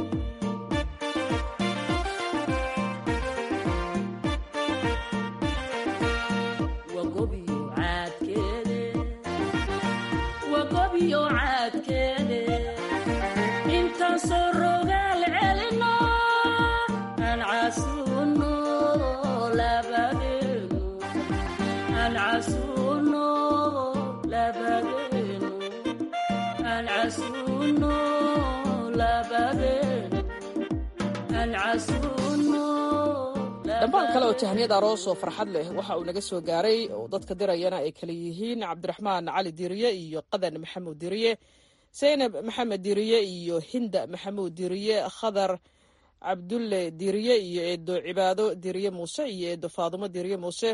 waa gobiyo caadkeede waa gobiyo caadkeede intaan soo rogaal celino aan casuuno labadeenu aan casuuno labadeenu aan casuuno labadeenu aan casuuno dhammaan kale oo tahniyad aroos oo farxad leh waxa uu naga soo gaaray oo dadka dirayana ay kala yihiin cabdiraxmaan cali diriye iyo qadan maxamuud diriye zaynab maxamed diriye iyo hinda maxamuud diriye khadar cabdulle diriye iyo eedo cibaado diriye muuse iyo eedo faadumo diriye muuse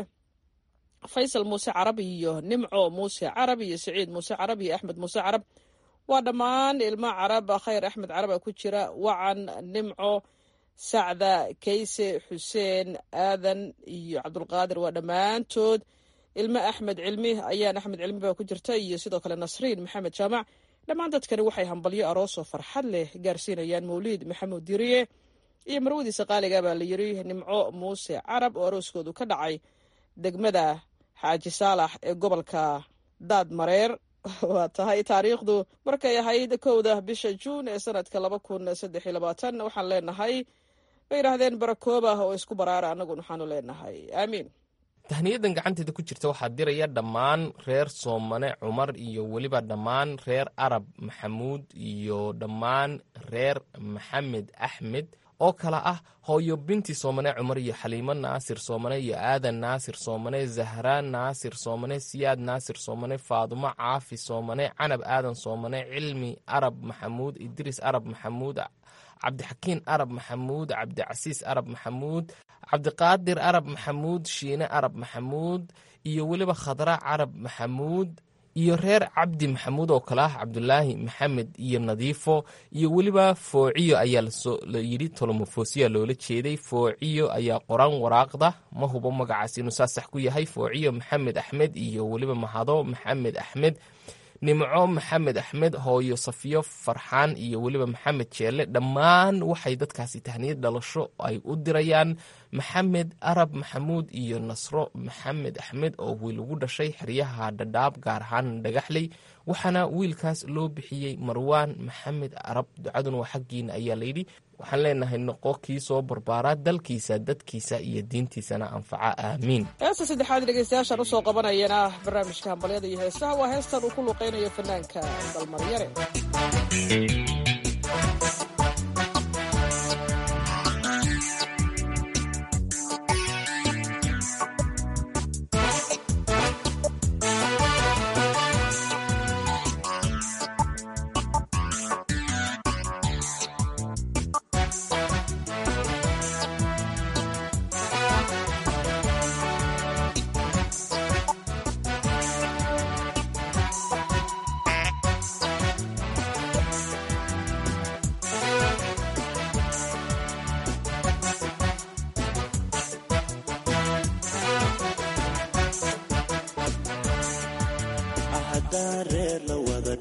faysal muuse carab iyo nimco muuse carab iyo saciid muuse carab iyo axmed muuse carab waa dhammaan ilmo carab khayr axmed caraba ku jira wacan nimco sacda kayse xuseen aadan iyo cabdulqaadir waa dhammaantood ilmo axmed cilmi ayaan axmed cilmi baa ku jirta iyo sidoo kale nasriin maxamed jaamac dhammaan dadkani waxay hambalyo aroosoo farxad leh gaarsiinayaan mawliid maxamuud diriye iyo marwadiisa qaaliga baa la yiri nimco muuse carab oo arooskoodu ka dhacay degmada xaaji saalax ee gobolka daad mareer waa tahay taariikhdu markay ahayd kowda bisha juun ee sanadka laba kun saddex iyo labaatan waxaan leenahay bay yidhaahdeen barakooba oo isku baraara annaguna waxaanu leenahay aamiin tahniyadan gacanteeda ku jirta waxaa diraya dhammaan reer soomane cumar iyo weliba dhammaan reer arab maxamuud iyo dhammaan reer maxamed axmed oo kale ah hooyo binti soomane cumar iyo xaliimo naasir soomane iyo aadan naasir soomane zahraan naasir soomane siyaad naasir soomane faadumo caafi soomane canab aadan soomane cilmi arab maxamuud idriis arab maxamuud cabdixakiin arab maxamuud cabdicasiis arab maxamuud cabdiqaadir arab maxamuud shiine arab maxamuud iyo weliba khadra carab maxamuud iyo reer cabdi maxamuud oo kale ah cabdulaahi maxamed iyo nadiifo iyo weliba foociyo ayaa la yidhi tolomofoosiya loola jeeday foociyo ayaa qoran waraaqda ma hubo magacaas inuu saa sax ku yahay foociyo maxamed axmed iyo weliba mahado maxamed axmed nimco maxamed axmed hooyo safiyo farxaan iyo weliba maxamed jeelle dhammaan waxay dadkaasi tahniyad dhalasho ay u dirayaan maxamed arab maxamuud iyo nasro maxamed axmed oo wiil ugu dhashay xeryaha dhadhaab gaar ahaan dhagaxley waxaana wiilkaas loo bixiyey marwaan maxamed arab ducaduna waa xaggiina ayaa layidhi waxaan leenahay noqo kii soo barbaaraa dalkiisa dadkiisa iyo diintiisana anfaca aamiin heesta saddexaad dhegeystayaashaan usoo qabanayana barnaamijka hambalyada iyo heesaha waa heestan uu ku luqeynayo fanaanka dalmaryare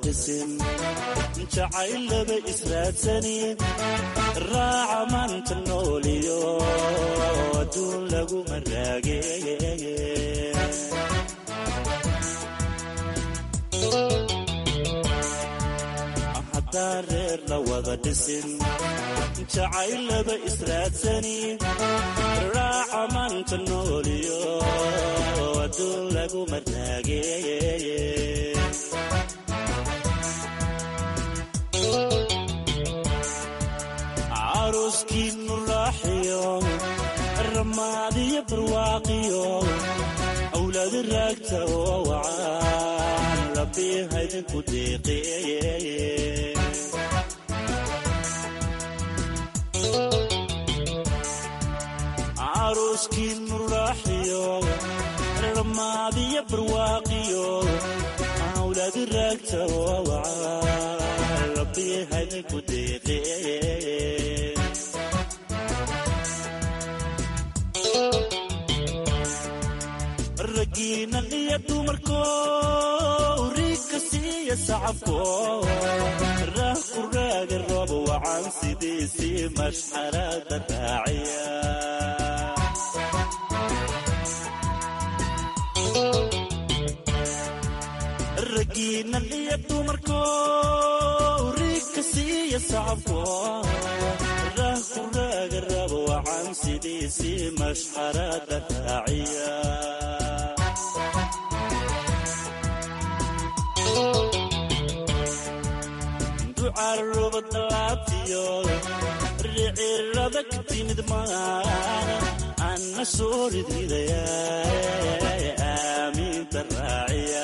dhisin jacayl laba israadsanin raaca maanta nooliyo adduun laguma raage haddaan reer la wada dhisin jacayl laba israadsanin raaca maanta nooliyo adduun laguma raage caruskiinu raaxiyo ramaadiyo barwaaqiyo awlaadi raagta oo wacaan rabbi haydinku deeqeeye caruskiinu raaxiyo ramaadiyo barwaaqiyo awlaadi raagta oo wacaan rabbi haydinku deeqeeye ragiinan iyo dumarko riigka siiya sacabko raah ku raaga roob wacan sidiisii mashxarada raaciya ragiinan iyo dumarko riigka siiya sacabko raah ku raaga roob wacan sidiisii mashxarada raaciya ducaruba dalaabtiyo ricirada ka timid maana anna soo ridridaya aamiinta raaciya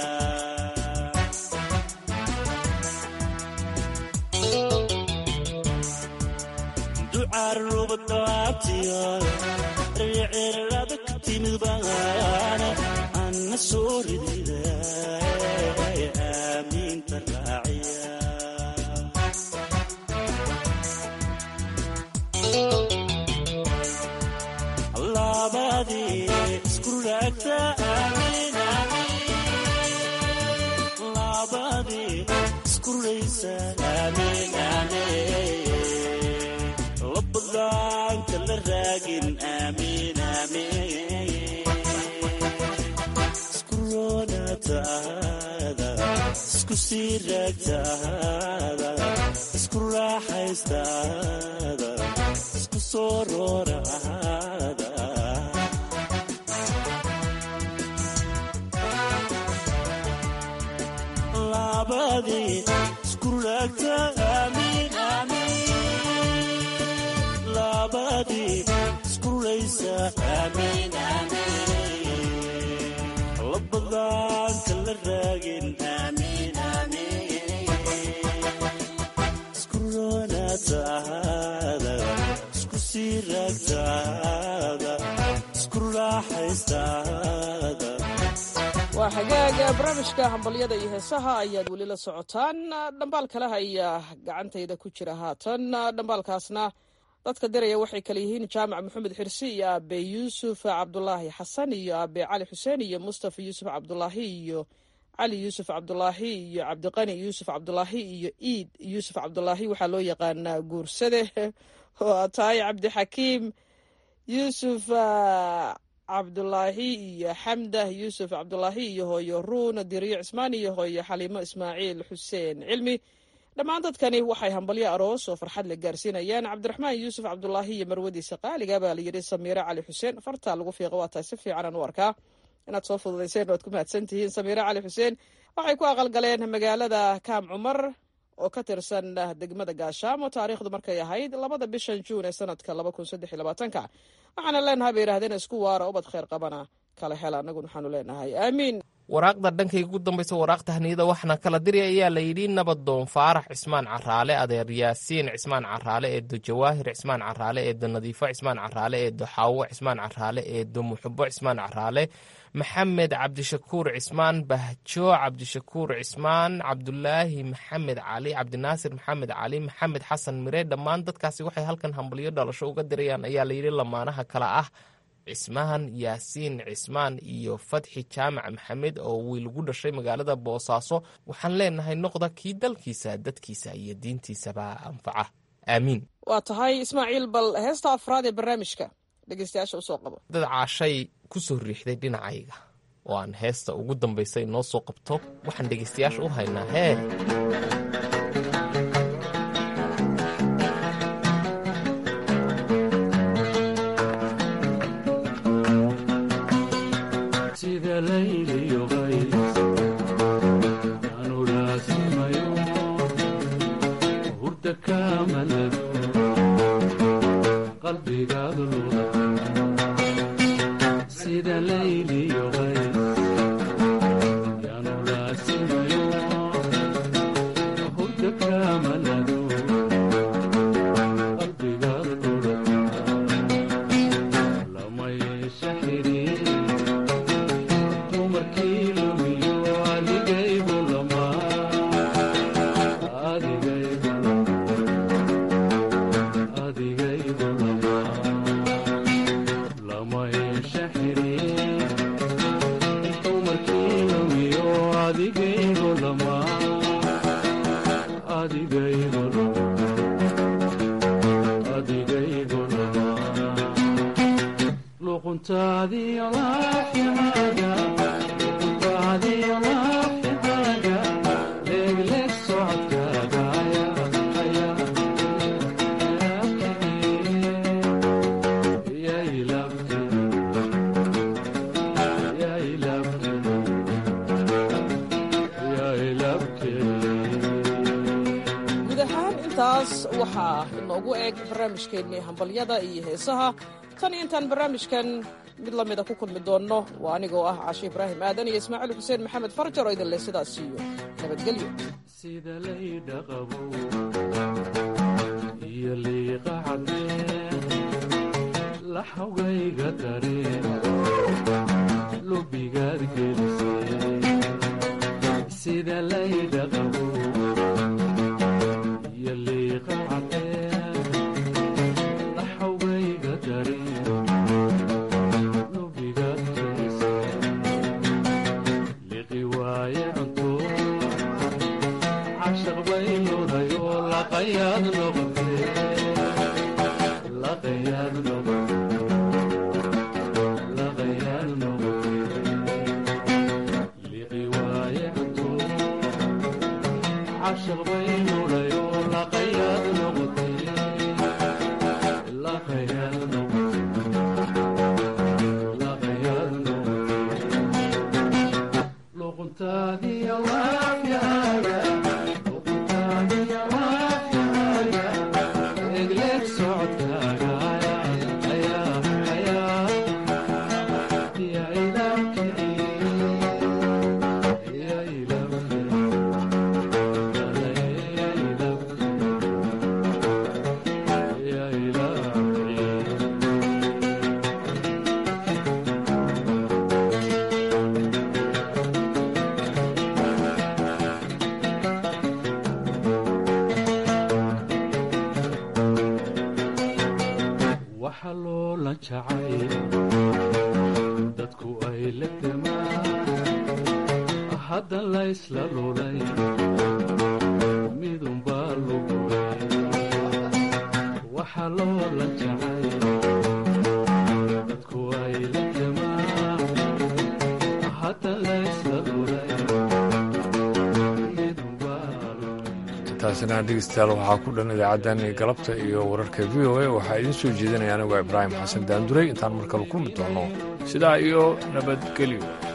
ducaruba dalaabtiyo ricirada ka timid maana anna soo ridridaya aamiinta raaciya labadii isku raagta amiin labadii isku raysa amiin amiin labadaanka la raagin amiin amiin isku roonaataada isku sii raagtaada isku raaxaystaada isku soo rooraada labadii isku raagta amiin amiin labadii isku raysa amiin amiin labadaanka la raagin amiin amiin isku roonaataada isku sii raagtaada isku raaxaystaada waa xagaaga barnaamijka hambalyada iyo heesaha ayaad weli la socotaan dhambaal kale ayaa gacantayda ku jira haatan dhambaalkaasna dadka diraya waxay kale yihiin jaamac maxamed xirsi iyo aabe yuusuf cabdulaahi xasan iyo aabe cali xuseen iyo mustafa yuusuf cabdulaahi iyo cali yuusuf cabdulaahi iyo cabdiqani yuusuf cabdulaahi iyo iid yuusuf cabdulaahi waxaa loo yaqaanaa guursade oo tahay cabdixakiim yuusuf cabdulaahi iyo xamdah yuusuf cabdulaahi iyo hooyo ruun diriyo cismaan iyo hooyo xaliimo ismaaciil xuseen cilmi dhammaan dadkani waxay hambalyo aroos oo farxad la gaarsiinayaan cabdiraxmaan yuusuf cabdulaahi iyo marwadiisa qaaliga baa layidhi samiire cali xuseen fartaa lagu fiiqa waa tahay si fiicanaan u arkaa inaad soo fududayseen waad ku mahadsan tihiin samiire cali xuseen waxay ku aqalgaleen magaalada kaam cumar oo ka tirsan degmada gaashaamo taariikhdu markay ahayd labada bishan juun ee sanadka laba kun saddex iyo labaatanka waxaana leenahay bay yidhahdeen isku waara ubad kheyr qabana kala hela annaguna waxaanu leenahay aamiin waraaqda dhankayga ugu dambaysa waraaqta haniyada waxaana kala diri ayaa layidhi nabadoon faarax cismaan caraale adeer yaasiin cismaan caraale eedo jawaahir cismaan caraale eedo nadiifo cismaan caraale eedo xaawo cismaan caraale eedo muxubo cismaan caraale maxamed cabdishakuur cismaan bahjo cabdishakuur cismaan cabdulaahi maxamed cali cabdinaasir maxamed cali maxamed xasan mire dhammaan dadkaasi waxay halkan hambalyo dhalasho uga dirayaan ayaa layidhi lamaanaha kale ah cismaan yaasiin cismaan iyo fatxi jaamac maxamed oo wiil ugu dhashay magaalada boosaaso waxaan leenahay noqda kii dalkiisa dadkiisa iyo diintiisaba anfaca aamiin waa tahay ismaaciil bal heesta afraad ee barnaamijka dhegeystayaasha usoo qabo dad caashay ku soo riixday dhinacayga oo aan heesta ugu dambaysa inoo soo qabto waxaan dhegeystayaasha u haynaa hee sida layliyo qays anu raasimayo hurda kamalado qalbigaadu luda sida layliyo qays yanu raasimayo hurda kamalado qalbigaadu luda lama yeesha xiriir dumarkii lumiyo adigaygu lama adigaygu adigaygu lama lama yeesha xiriir dumarkii lumiyo adigaygu lama adigaygu lama adigaygu lama luquntaadiyo laaxihaaga luquntaadiyo laaxihaaga leegleeg socodkaaga guud ahaan intaas waxaa inoogu eg barnaamijkeennii hambalyada iyo heesaha tan iyo intaan barnaamijkan mid la mida ku kulmi doonno waa anigoo ah cashe ibraahim aadan iyo ismaaciil xuseen maxamed farjar oo idin leh sidaas iyo nabadgelyo sida laydha qabo iyo liiqa cadeen laxawgayga dareen lubigaad gelisay sida laydha qabo iyo liiqa cadeen laxawgayga dareen lubigaad gelisay liqi waaye cunto cashaq bay ludayo laqayaad noqotee laqayaad noqotee laqayaad noqotee liqi waaye cunto cashaq bay ludayo laqayaad noqotee laqayaad noqotee laqayaad noqotee luquntaadiyo laafyaaga luquntaadiyo laafyaaga egleeg socodkaaga ayaa ayaa yaa ilaabkii yaa ilaabkii yaa ilaabkii yaa ilaabkii waxa loola jacay dadku ay la demaan hadda laysla lulay midunbaa lugulay waxa loola jacay dadku ay la demaan hadda laysla lulay taasina dhegeystayaal waxaa ku dhan idaacadan galabta iyo wararka v o a waxaa idiin soo jeedinaya anigoo ibraahim xasan daanduray intaan mar kale kulmi doono sidaa iyo nabadgelyo